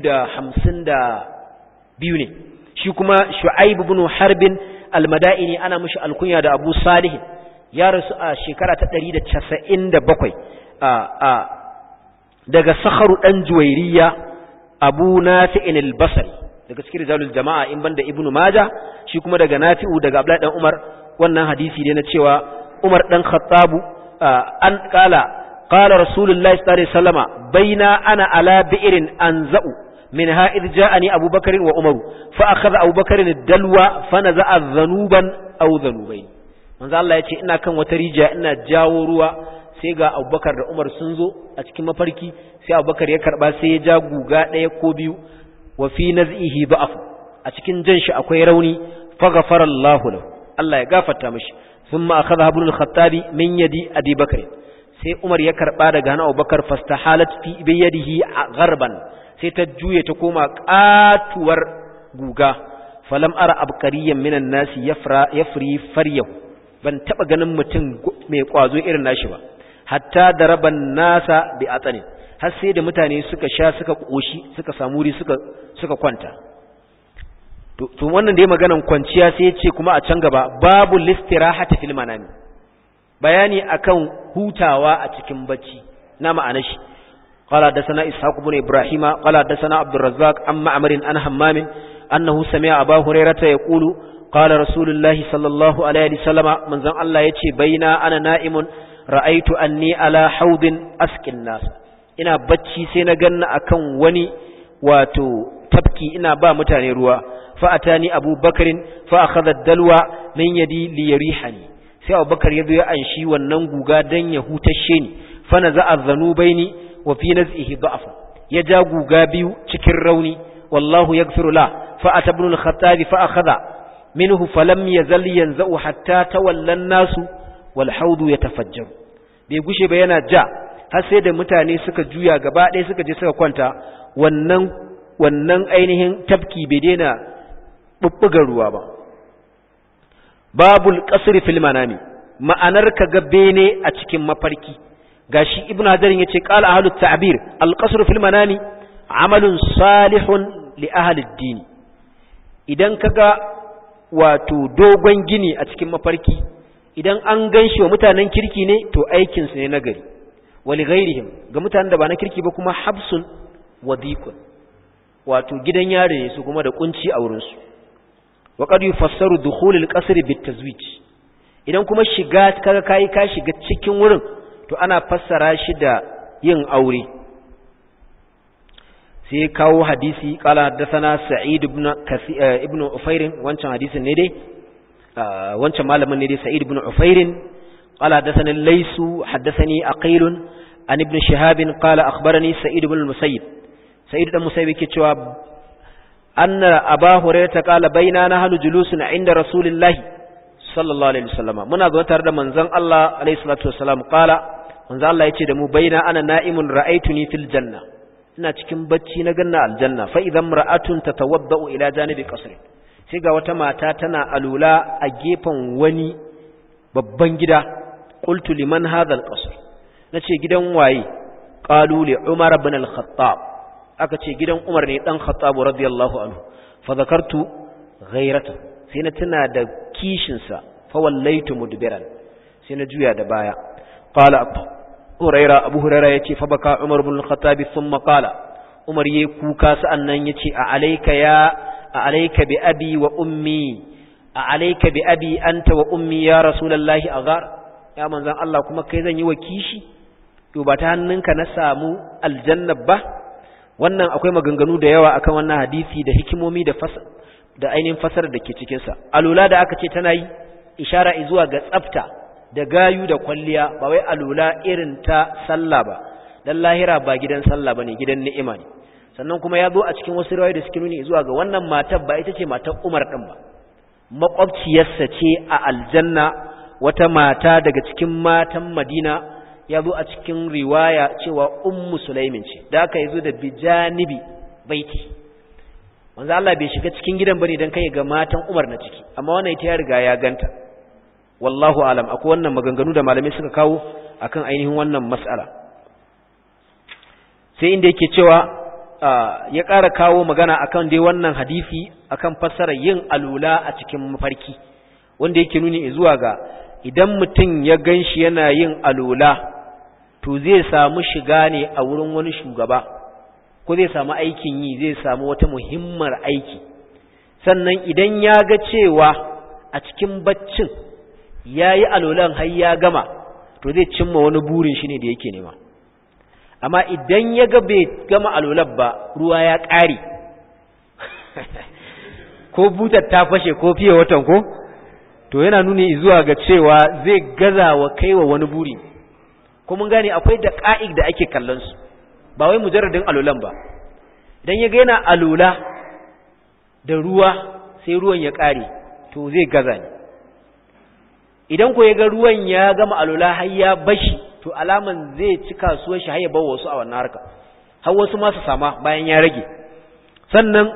252 ne shi kuma shu'aib ibn harb al-madaini ana mishi alkunya da abu salih ya rasu a shekara ta 197 a a daga sakharu dan juwairiya abu nafi'in al-basri daga cikin rijalul jama'a in banda ibnu majah shi kuma daga nafi'u daga abdullahi dan umar wannan hadisi ne na cewa umar dan khattabu an kala qala rasulullahi sallallahu alaihi wasallama baina ana ala bi'rin anza'u minha idh ja'ani abubakar wa umar fa akhadha abubakar ad-dalwa fa naza'a dhanuban aw dhanubayn manzo Allah yace ina kan wata rijiya ina jawo ruwa sai ga abubakar da umar sun zo a cikin mafarki sai abubakar ya karba sai ya ja guga ɗaya ko biyu wa fi naz'ihi da'af a cikin jan shi akwai rauni fa ghafara Allahu lahu Allah ya gafarta mishi thumma akhadha ibn al-khattabi min yadi abi bakr sai umar ya karba daga hannun abubakar fastahalat fi bi yadihi gharban sai ta juye ta koma katuwar guga falam ara abqariyan minan nasi yafra yafri faryahu ban taba ganin mutum mai kwazo irin nashi ba hatta daraban nasa bi atanin har sai da mutane suka sha suka koshi suka samu wuri suka suka kwanta to wannan da ya maganan kwanciya sai ya ce kuma a can gaba babu listirahati fil manami bayani akan hutawa a cikin bacci na ma'anar shi قال حدثنا إسحاق بن إبراهيم قال حدثنا عبد الرزاق عن معمر عن همام أنه سمع أبا هريرة يقول قال رسول الله صلى الله عليه وسلم من زن الله يتي بين أنا نائم رأيت أني على حوض أسكن الناس ina bacci sai na ganna akan wani wato tabki ina ba mutane ruwa fa atani Abu Bakarin fa akhadha dalwa min yadi li yarihani sai Abu Bakar ya zo ya anshi wannan guga dan ya hutashe ni fa naza'a dhanubaini wa fi naz'ihi da'af ya ja guga biyu cikin rauni wallahu yaghfiru la fa atabnu al-khattab fa akhadha minhu falam yazal yanza'u hatta tawalla an-nasu wal hawdu yatafajjaru bai gushe ba yana ja har sai da mutane suka juya gaba ɗaya suka je suka kwanta wannan wannan ainihin tafki bai daina bubbugar ruwa ba babul qasr fil manami ma'anar ka ga bene a cikin mafarki gashi ibn hajar yace qala ahlut ta'bir al qasr fil manami amalun salihun li ahli ad-din idan kaga wato dogon gini a cikin mafarki idan an ganshi wa mutanen kirki ne to aikin su ne nagari wali ghairihim ga mutanen da ba na kirki ba kuma habsun wadikun wato gidan yare ne su kuma da kunci a wurin su wa qad yufassaru dukhul al-qasr bit-tazwij idan kuma shiga kaga kai ka shiga cikin wurin to ana fassara shi da yin aure sai kawo hadisi qala haddathana sa'id ibn ibn ufair wancan hadisin ne dai wancan malamin ne dai sa'id ibn ufair qala haddathana laysu haddathani aqil an ibn shihab qala akhbarani sa'id ibn al-musayyib sa'id ibn musayyib yake cewa anna aba hurairah qala baina nahnu julusun inda rasulillah sallallahu alaihi wasallam muna zo tare da manzon Allah alaihi salatu wasallam qala manzon Allah yace da mu baina ana na'imun ra'aytuni fil janna ina cikin bacci na ganna aljanna fa idan ra'atun tatawaddau ila janibi qasri sai ga wata mata tana alula a gefen wani babban gida qultu liman hadha alqasr nace gidan waye qalu li umar ibn al-khattab aka ce gidan umar ne dan khattab radiyallahu anhu fa zakartu ghayrata sai na tuna da kishin sa fa wallaitu mudbiran sai na juya da baya qala huraira abu huraira yace fa baka umar ibn al-khattab thumma qala umar yayi kuka sa'annan yace a alayka ya a alayka bi abi wa ummi a alayka bi abi anta wa ummi ya rasulullahi aghar ya manzan Allah kuma kai zan yi wa kishi to ba ta hannunka na samu aljanna ba wannan akwai maganganu da yawa akan wannan hadisi da hikimomi da fas da ainihin fasar da ke cikin sa alula da aka ce tana yi ishara zuwa ga tsafta da gayu da kwalliya ba wai alula irin ta sallah ba dan lahira ba gidan sallah bane gidan ni'ima ne sannan kuma ya zo a cikin wasu riwayoyi da suke nuni zuwa ga wannan matar ba ita ce matar Umar din ba makwabciyarsa ce a aljanna wata mata daga cikin matan Madina ya zo a cikin riwaya cewa ummu sulaimin ce da aka yazo da bijanibi baiti manzo Allah bai shiga cikin gidan bane dan kai ga matan Umar na ciki amma wannan ita ya riga ya ganta wallahu alam akwai wannan maganganu da malamai suka kawo akan ainihin wannan mas'ala sai inda yake cewa ya ƙara kawo magana akan dai wannan hadisi akan fassara yin alula a cikin mafarki wanda yake nuni zuwa ga idan mutum ya ganshi yana yin alula to zai samu shiga ne a wurin wani shugaba ko zai samu aikin yi zai samu wata muhimmar aiki sannan idan ya ga cewa a cikin baccin ya yi alolan har ya gama to zai cimma wani burin shi ne da yake nema amma idan ya ga bai gama alolan ba ruwa ya ƙare ko butar ta fashe ko fiye watan ko to yana nuni zuwa ga cewa zai gaza wa kaiwa wani buri ko mun gane akwai da ka'id da ake kallon su ba wai mujarradin alulan ba idan ya ga yana alula da ruwa sai ruwan ya kare to zai gaza ne idan ko ya ga ruwan ya gama alula har ya bashi to alaman zai ci kasuwar shi har ya bar wasu a wannan harka har wasu ma su sama bayan ya rage sannan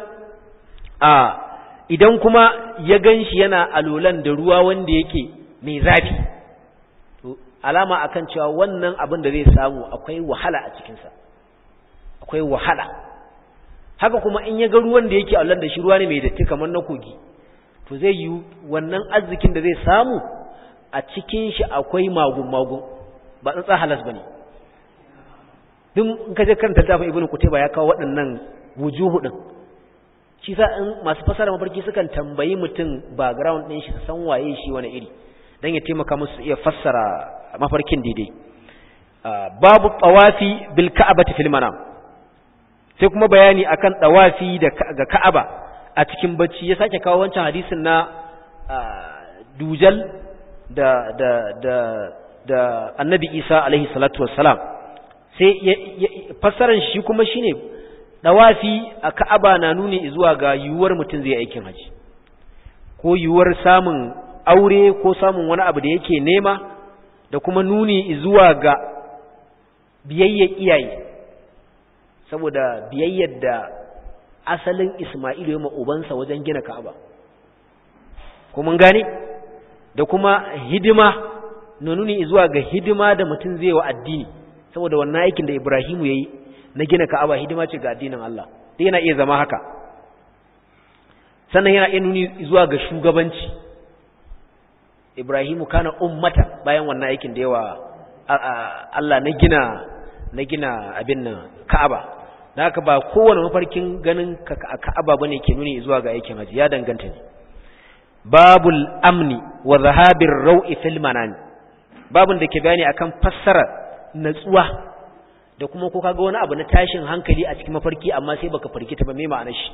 a idan kuma ya gan shi yana alulan da ruwa wanda yake mai zafi to alama akan cewa wannan abin da zai samu akwai wahala a cikinsa akwai wahala haka kuma in ya ga ruwan da yake alulan da shi ruwa ne mai datti kamar na kogi to zai yi wannan arzikin da zai samu a cikin shi akwai magun-magun ba tsantsa halas ba ne duk in ka je karanta littafin ibnu kutayba ya kawo waɗannan wujuhu din shi sa in masu fasara mafarki sukan tambayi mutum background ɗin shi su san waye shi wani iri dan ya taimaka musu iya fassara mafarkin daidai babu tawafi bil ka'abati fil manam sai kuma bayani akan tawafi da ga ka'aba a cikin bacci ya sake kawo wancan hadisin na dujal da da da da annabi isa alaihi salatu wassalam sai fassaran shi kuma shine dawafi a ka'aba na nuni zuwa ga yiwuwar mutum zai aikin haji ko yiwuwar samun aure ko samun wani abu da yake nema da kuma nuni zuwa ga biyayyar iyaye saboda biyayyar da asalin Isma'ilu ya ubansa wajen gina Ka'aba ko mun gane da kuma hidima na nuni zuwa ga hidima da mutum zai wa addini saboda wannan aikin da Ibrahimu yayi na gina Ka'aba hidima ce ga addinin Allah dai yana iya zama haka sannan yana iya nuni zuwa ga shugabanci Ibrahimu kana ummata bayan wannan aikin da yawa Allah na gina na gina abin nan Ka'aba da haka ba kowane mafarkin ganin Ka'aba bane ke nuni zuwa ga aikin haji ya danganta ne babul amni wa zahabir rau'i fil manami babun da ke bayani akan fassara natsuwa da kuma ko kaga wani abu na tashin hankali a cikin mafarki amma sai baka farkita ba me ma'anar shi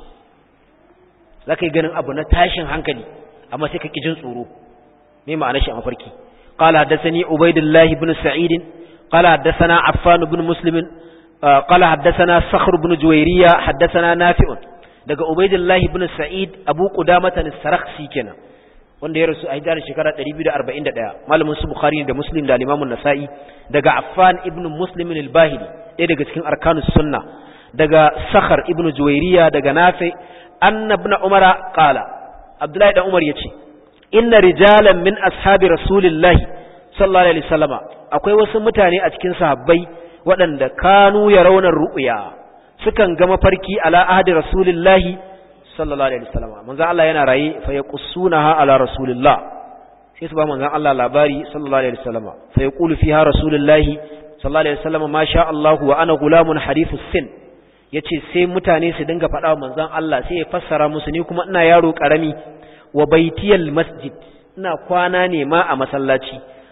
zaka yi ganin abu na tashin hankali amma sai ka ki jin tsoro me ma'anar shi a mafarki qala hadathani ubaidullah ibn sa'id qala hadathana affan ibn muslim qala hadathana sakhr ibn juwayriya hadathana nafi'un daga ubaidullah ibn sa'id abu qudamah as-sarakhsi kenan wanda ya rasu a hijirar shekara 241 malamin su bukhari da muslim da al-imam an-nasa'i daga affan ibn muslim al-bahili ɗaya daga cikin arkanus sunna daga sakhar ibn juwayriya daga nafi anna ibn umara qala abdullahi dan umar yace inna rijalan min ashabi rasulillahi sallallahu alaihi wasallama akwai wasu mutane a cikin sahabbai waɗanda kanu yarawna ru'ya sukan ga mafarki ala ahdi rasulillahi sallallahu alaihi wasallam manzon Allah yana raye fa yaqussunaha ala rasulillah sai su ba manzon Allah labari sallallahu alaihi wasallam fa yaqulu fiha rasulullah sallallahu alaihi wasallam ma sha Allah wa ana gulamun hadithus sin yace sai mutane su dinga faɗa wa manzon Allah sai ya fassara musu ni kuma ina yaro karami wa baitiyal masjid ina kwana ne ma a masallaci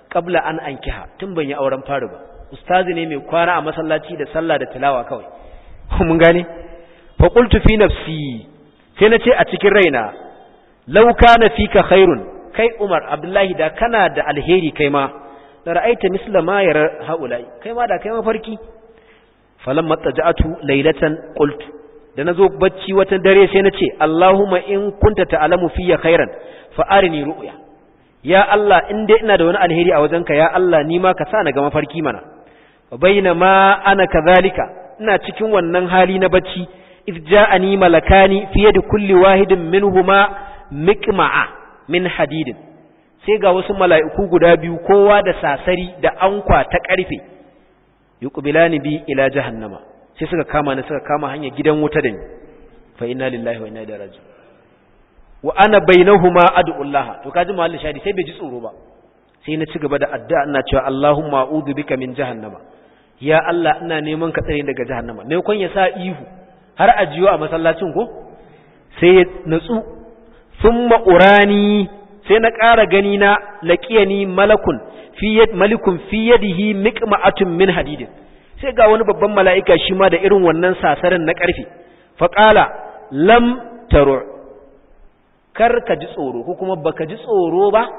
qabla an ankiha tun ban yi auren fari ba ustazi ne mai kwana a masallaci da sallah da tilawa kawai mun gane fa qultu fi nafsi sai na ce a cikin raina law kana fika khairun kai Umar Abdullahi da kana da alheri kai ma da ra'aita misla ma yara haulai kai ma da kai mafarki falamma taja'atu laylatan qultu da nazo bacci wata dare sai na ce Allahumma in kunta ta'lamu fiyya khairan fa arini ru'ya ya Allah in dai ina da wani alheri a wajenka ya Allah ni ma ka sa na ga mafarki mana bainama ana kadhalika ina cikin wannan hali na bacci if ja'ani malakani fi yadi kulli wahidin minhuma miqma'a min hadidin sai ga wasu mala'iku guda biyu kowa da sasari da ankwa ta karfe yuqbilani bi ila jahannama sai suka kama ni suka kama hanya gidan wuta da ni fa inna lillahi wa inna ilaihi raji'un wa ana bainahuma ad'u Allah to kaji mahallin shadi sai bai ji tsoro ba sai na ci gaba da addu'a ina cewa Allahumma a'udhu bika min jahannama ya Allah ina neman ka tsare daga jahannama me kun ya sa ihu har ajiyo a masallacin ko sai ya natsu thumma urani sai na ƙara gani na laqiyani malakun fi yad malikun fi yadihi miqma'atun min hadidin sai ga wani babban mala'ika shi ma da irin wannan sasarin na ƙarfe fa qala lam taru kar ka ji tsoro ko kuma baka ji tsoro ba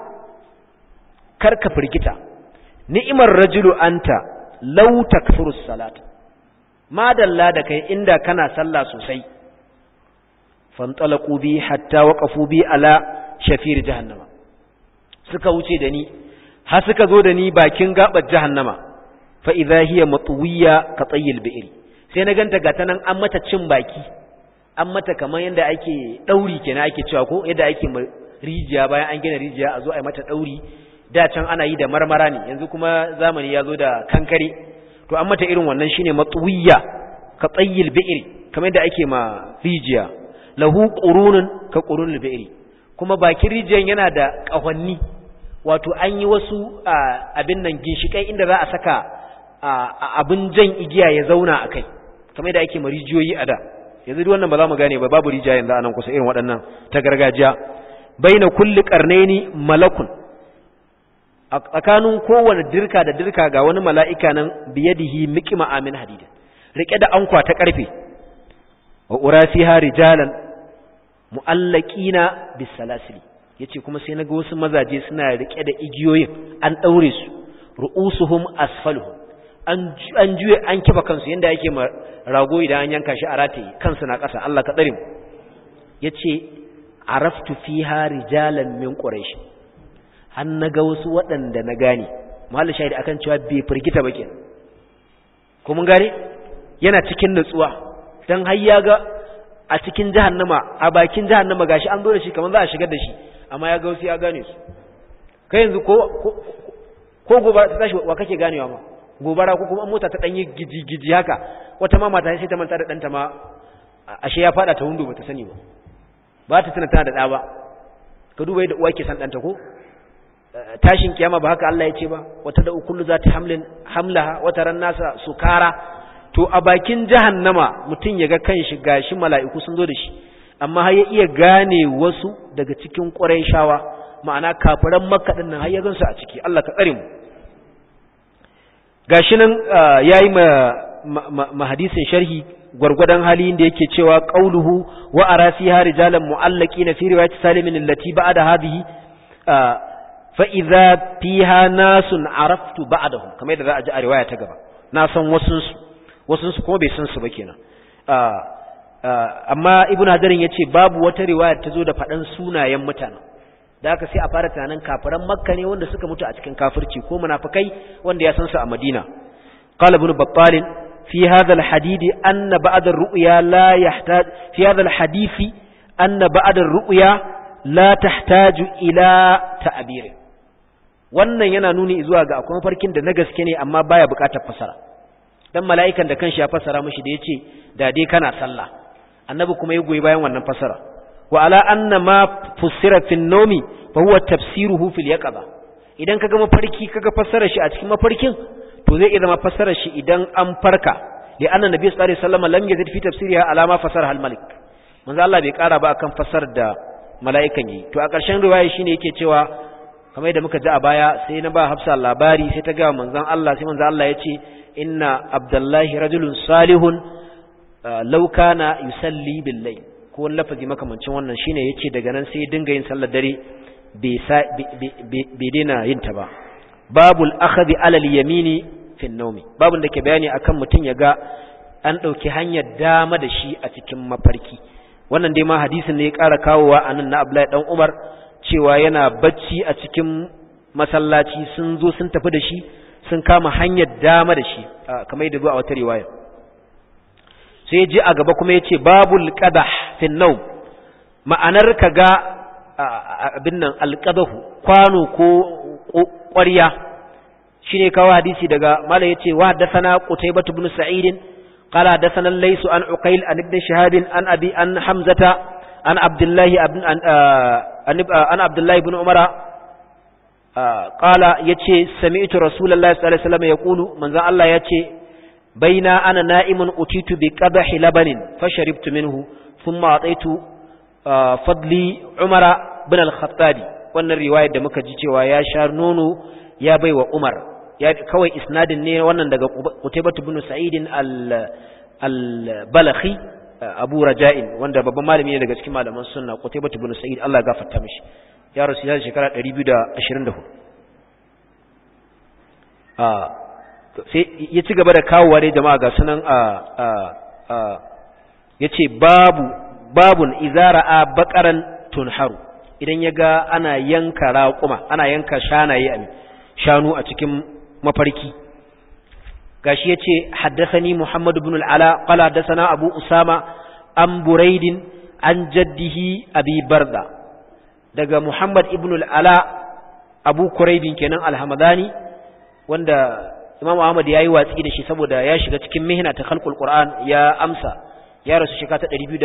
kar ka firgita ni'imar rajulu anta law takfuru salat madalla da kai inda kana sallah sosai fantalaqu bi hatta waqafu bi ala shafir jahannama suka wuce da ni har suka zo da ni bakin gabar jahannama fa idha hiya matwiya ka tayyil bi'r sai na ganta ga tanan an mata cin baki an mata kamar yadda ake dauri kenan ake cewa ko yadda ake rijiya bayan an gina rijiya a zo a yi mata dauri da can ana yi da marmara ne yanzu kuma zamani ya zo da kankare to an mata irin wannan shine matwiya ka tsayyil bi'ri kamar yadda ake ma rijiya lahu qurunun ka qurunul bi'ri kuma bakin rijiyan yana da kahonni wato an yi wasu abin nan ginshikai inda za a saka abin jan igiya ya zauna a kai kamar yadda ake ma rijiyoyi a da yanzu duk wannan ba za mu gane ba babu rijiya yanzu anan kusa irin waɗannan ta gargajiya baina kulli qarnaini malakun a tsakanin kowane dirka da dirka ga wani mala'ika nan biyadihi miqma amin hadid rike da ankwa ta karfe wa urasiha rijalan muallaqina bisalasili yace kuma sai naga wasu mazaje suna rike da igiyoyin an daure su ru'usuhum asfaluhum an juye an kifa kansu yanda yake ma rago idan an yanka shi a rataye kansu na ƙasa Allah ka tsare mu yace araftu fiha rijalan min quraish an naga wasu waɗanda na gane mallan shahidi akan cewa bai firgita ba kenan ko mun gane yana cikin nutsuwa dan har ya ga a cikin jahannama a bakin jahannama gashi an zo da shi kamar za a shigar da shi amma ya ga wasu ya gane su kai yanzu ko ko gobe ta tashi wa kake ganewa ma gobara ko kuma mota ta danyi giji-giji haka wata ma mata sai ta manta da danta ma ashe ya fada ta windo bata sani ba ba ta tana tana da da ba ka duba yadda uwa ke san danta ko tashin kiyama ba haka Allah ya ce ba wata da ukullu za ta hamlin hamlaha wata ran nasa sukara to a bakin jahannama mutum ya ga kanshi gashi mala'iku sun zo da shi amma har ya iya gane wasu daga cikin shawa ma'ana kafiran makka din nan har ya gansu a ciki Allah ka tsare mu gashi nan yayi ma ma hadisin sharhi gwargwadon hali da yake cewa qauluhu wa ara fiha rijalan mu'allaqina fi riwayat salimin allati ba'da hadhihi fa idza fiha nasun araftu ba'dahum kamar yadda za a ji a riwaya ta gaba na san wasun su wasun su kuma bai san su ba kenan amma ibnu hadarin yace babu wata riwaya ta zo da faɗan sunayen mutanen da haka sai a fara tunanin kafiran makka ne wanda suka mutu a cikin kafirci ko munafikai wanda ya san su a madina qala ibn battal fi hadha alhadith anna ba'd ar-ru'ya la yahtaj fi hadha alhadith anna ba'd ar-ru'ya la tahtaju ila ta'bir wannan yana nuni zuwa ga akwai farkin da na gaske ne amma baya bukatar fasara dan mala'ikan da kanshi ya fasara mishi da yace da dai kana sallah annabi kuma ya goyi bayan wannan fasara وعلى أن ما فسر في النوم فهو تفسيره في اليقظة idan kaga mafarki kaga fassara shi a cikin mafarkin to zai iya zama fassara shi idan an farka li anna nabi sallallahu alaihi wasallam lam yazid fi tafsiriha ala ma fasara al malik manzo Allah bai kara ba akan fassar da mala'ikan yi to a ƙarshen riwaya shine yake cewa kamar yadda muka ji a baya sai na ba hafsa labari sai ta ga manzon Allah sai manzon Allah ya ce inna abdullahi rajulun salihun law kana yusalli bil layl ko wani lafazi makamancin wannan shine yace daga nan sai dinga yin sallar dare bai daina yin ta ba babul akhadhi alal yamini fi nawmi babun da ke bayani akan mutun ya ga an dauki hanyar dama da shi a cikin mafarki wannan dai ma hadisin ne ya ƙara kawowa anan na Abdullahi dan Umar cewa yana bacci a cikin masallaci sun zo sun tafi da shi sun kama hanyar dama da shi kamar yadda zuwa wata riwaya sai ji a gaba kuma yace babul qadah fi nawm ma'anar kaga abin nan alqadahu kwano ko ƙwarya shine kawo hadisi daga mala yace wa haddathana qutaybah ibn sa'id qala haddathana laysu an uqayl an ibn shihab an abi an hamzata an abdullahi ibn an abdullahi ibn umara qala yace sami'tu rasulullahi sallallahu alaihi wasallam yaqulu manzon Allah yace baina ana na'imun utitu bi qadahi labanin fasharibtu minhu thumma ataitu fadli umara bin al-khattabi wannan riwayar da muka ji cewa ya sha nono ya bai wa Umar ya kawai isnadin ne wannan daga Qutaybah ibn Sa'id al-Balakhi Abu Raja'in wanda babban malami ne daga cikin malaman sunna Qutaybah ibn Sa'id Allah ya gafarta mishi ya rasu ya shekara 224 ah sai ya ci gaba da kawowa dai jama'a ga sunan a a yace babu babun izara a baqaran tunharu idan ya ga ana yanka raƙuma ana yanka shanaye a shanu a cikin mafarki gashi ya ce haddasani Muhammad ibn al'ala qala haddasana Abu Usama an Buraidin an jaddihi Abi Barda daga Muhammad ibn al'ala Abu Quraibin kenan al-Hamadani wanda Imam Ahmad yayi watsi da shi saboda ya shiga cikin mihna ta khalqul Qur'an ya amsa ya rasu shekara ta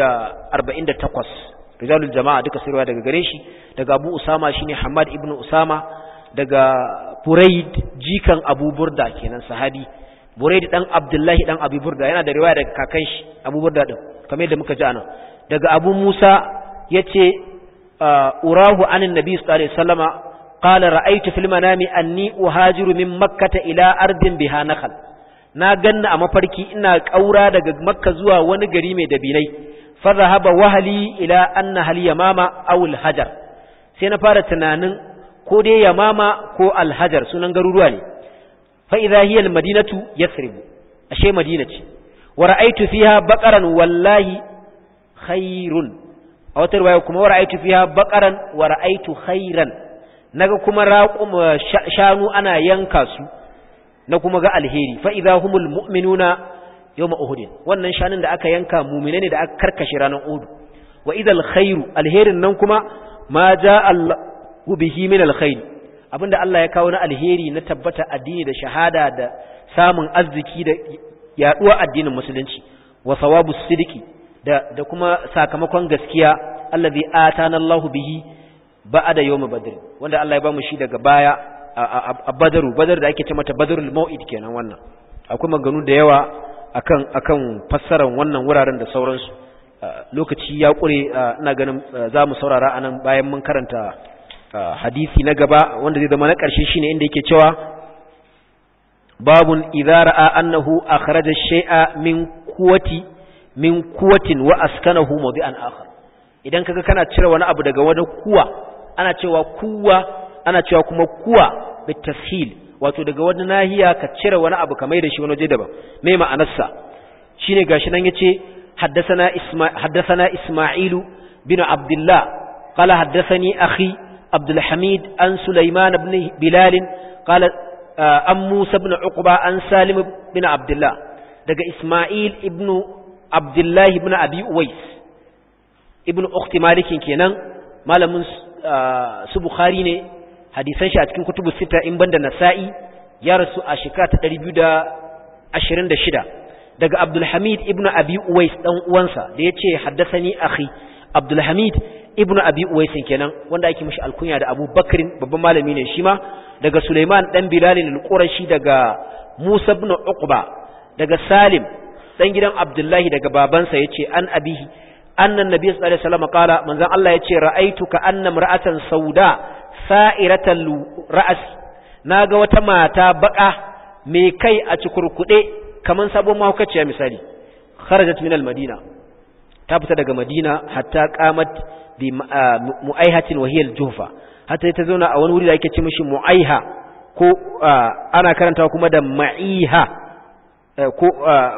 248 rijalul jama'a duka sirwa daga gare shi daga Abu Usama shine Hamad ibn Usama daga Buraid jikan Abu Burda kenan sahabi Buraid dan Abdullahi dan Abi Burda yana da riwaya daga kakan shi Abu Burda din kamar yadda muka ji anan daga Abu Musa yace urahu anin nabi sallallahu alaihi wasallama qala ra'aytu fil manami anni uhajiru min makkah ila ardin biha nakhal na ganna a mafarki ina kaura daga makka zuwa wani gari mai dabilai فذهب وهلي إلى أن هل يمامة أو الهجر سينا فارة تنانن ko dai yamama ko alhajar sunan garuruwa ne fa idza hiya almadinatu yathrib ashe madina ce wa ra'aytu fiha baqaran wallahi khairun a wata riwaya kuma wa ra'aytu fiha baqaran wa ra'aytu khairan naga kuma raqum shanu ana yanka su na kuma ga alheri fa idza humul mu'minuna yawma uhud wannan shanun da aka yanka mu'mine ne da aka karkashe ranar uhud wa idal khairu alherin nan kuma ma jaa Allahu bihi min alkhair abinda Allah ya kawo na alheri na tabbata addini da shahada da samun arziki da yaduwa addinin musulunci wa sawabu sidiki da da kuma sakamakon gaskiya allazi atana Allahu bihi ba'da yawm badr wanda Allah ya bamu shi daga baya a badaru badar da ake ce mata badrul mau'id kenan wannan akwai maganu da yawa akan akan fassarar wannan wuraren da sauransu lokaci ya kure ina ganin za mu saurara anan bayan mun karanta hadisi na gaba wanda zai zama na ƙarshe shine inda yake cewa babun idza ra'a annahu akhraja shay'a min quwwati min quwwatin wa askanahu mawdi'an akhar idan kaga kana cire wani abu daga wani kuwa ana cewa kuwa ana cewa kuma kuwa bitashil wato daga wani nahiya ka cire wani abu kamar da shi wani waje daban me ma'anarsa shine gashi nan yace haddathana isma haddathana isma'ilu bin abdullah qala haddathani akhi عبد الحميد عن سليمان بن بلال قال عن موسى بن عقبة عن سالم بن عبد الله دقى إسماعيل ابن عبد الله بن أبي أويس ابن أخت مالك كينان مالا من سبخاري ne hadisan shi a cikin kutubu sita in banda nasa'i ya rasu a shekara ta 226 daga Abdul Hamid ibn Abi Uwais dan uwansa da yace haddathani akhi Abdul Hamid ibnu abi uwaisin kenan wanda ake mishi alkunya da Abu Bakrin babban malami ne shi ma daga Sulaiman dan Bilal al-Qurashi daga Musa ibn Uqba daga Salim dan gidan Abdullahi daga babansa yace an abihi annan nabiy sallallahu alaihi wasallam qala manzon Allah yace ra'aytuka anna mar'atan sauda sa'iratal ra's naga wata mata baka mai kai a cikurkude kaman sabon mahaukaciya misali kharajat min al-madina ta fita daga madina hatta qamat bi mu'aihatin wa hiya al-juhfa hatta ta zauna a wani wuri da ake ce mishi mu'aiha ko ana karantawa kuma da ma'iha ko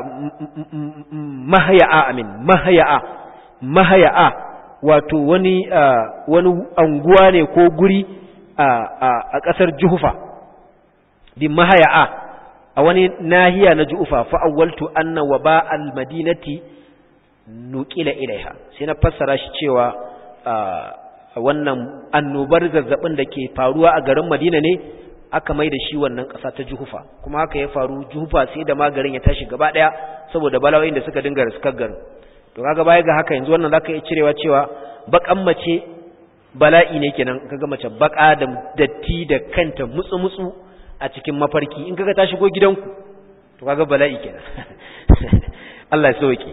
mahaya'a amin mahaya'a mahaya'a wato wani wani anguwa ne ko guri a ƙasar juhufa bi mahaya'a a wani nahiya na juhufa fa awwaltu anna waba al-madinati nuqila ilaiha sai na fassara shi cewa wannan annobar zazzabin da ke faruwa a garin Madina ne aka mai da shi wannan ƙasa ta Juhufa kuma haka ya faru Juhufa sai da magarin ya tashi gaba ɗaya saboda bala'o'in da suka dinga riskar garin to kaga baya ga haka yanzu wannan zaka iya cirewa cewa bakan mace bala'i ne kenan kaga mace baka da datti da kanta mutsu mutsu a cikin mafarki in kaga ta shigo gidanku to kaga bala'i kenan Allah ya sauke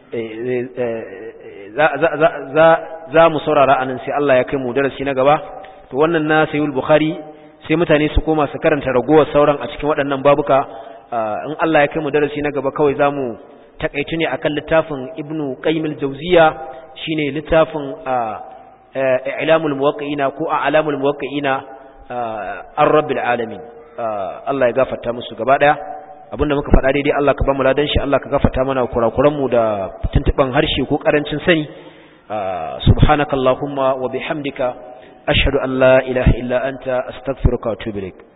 za mu saurara anan sai Allah ya kai mu darasi na gaba to wannan na sayyid bukhari sai mutane su koma su karanta ragowar sauran a cikin waɗannan babuka in Allah ya kai mu darasi na gaba kawai zamu takaitu ne akan littafin ibnu qayyim al-jawziya shine littafin i'lamul muwaqqi'ina ko a'lamul muwaqqi'ina ar-rabbil alamin Allah ya gafarta musu gaba daya abinda muka faɗa daidai Allah ka ba mu ladan shi Allah ka gafarta mana kurakuran mu da tuntuban harshe ko karancin sani subhanakallahumma wa bihamdika ashhadu an la ilaha illa anta astaghfiruka wa atubu ilaik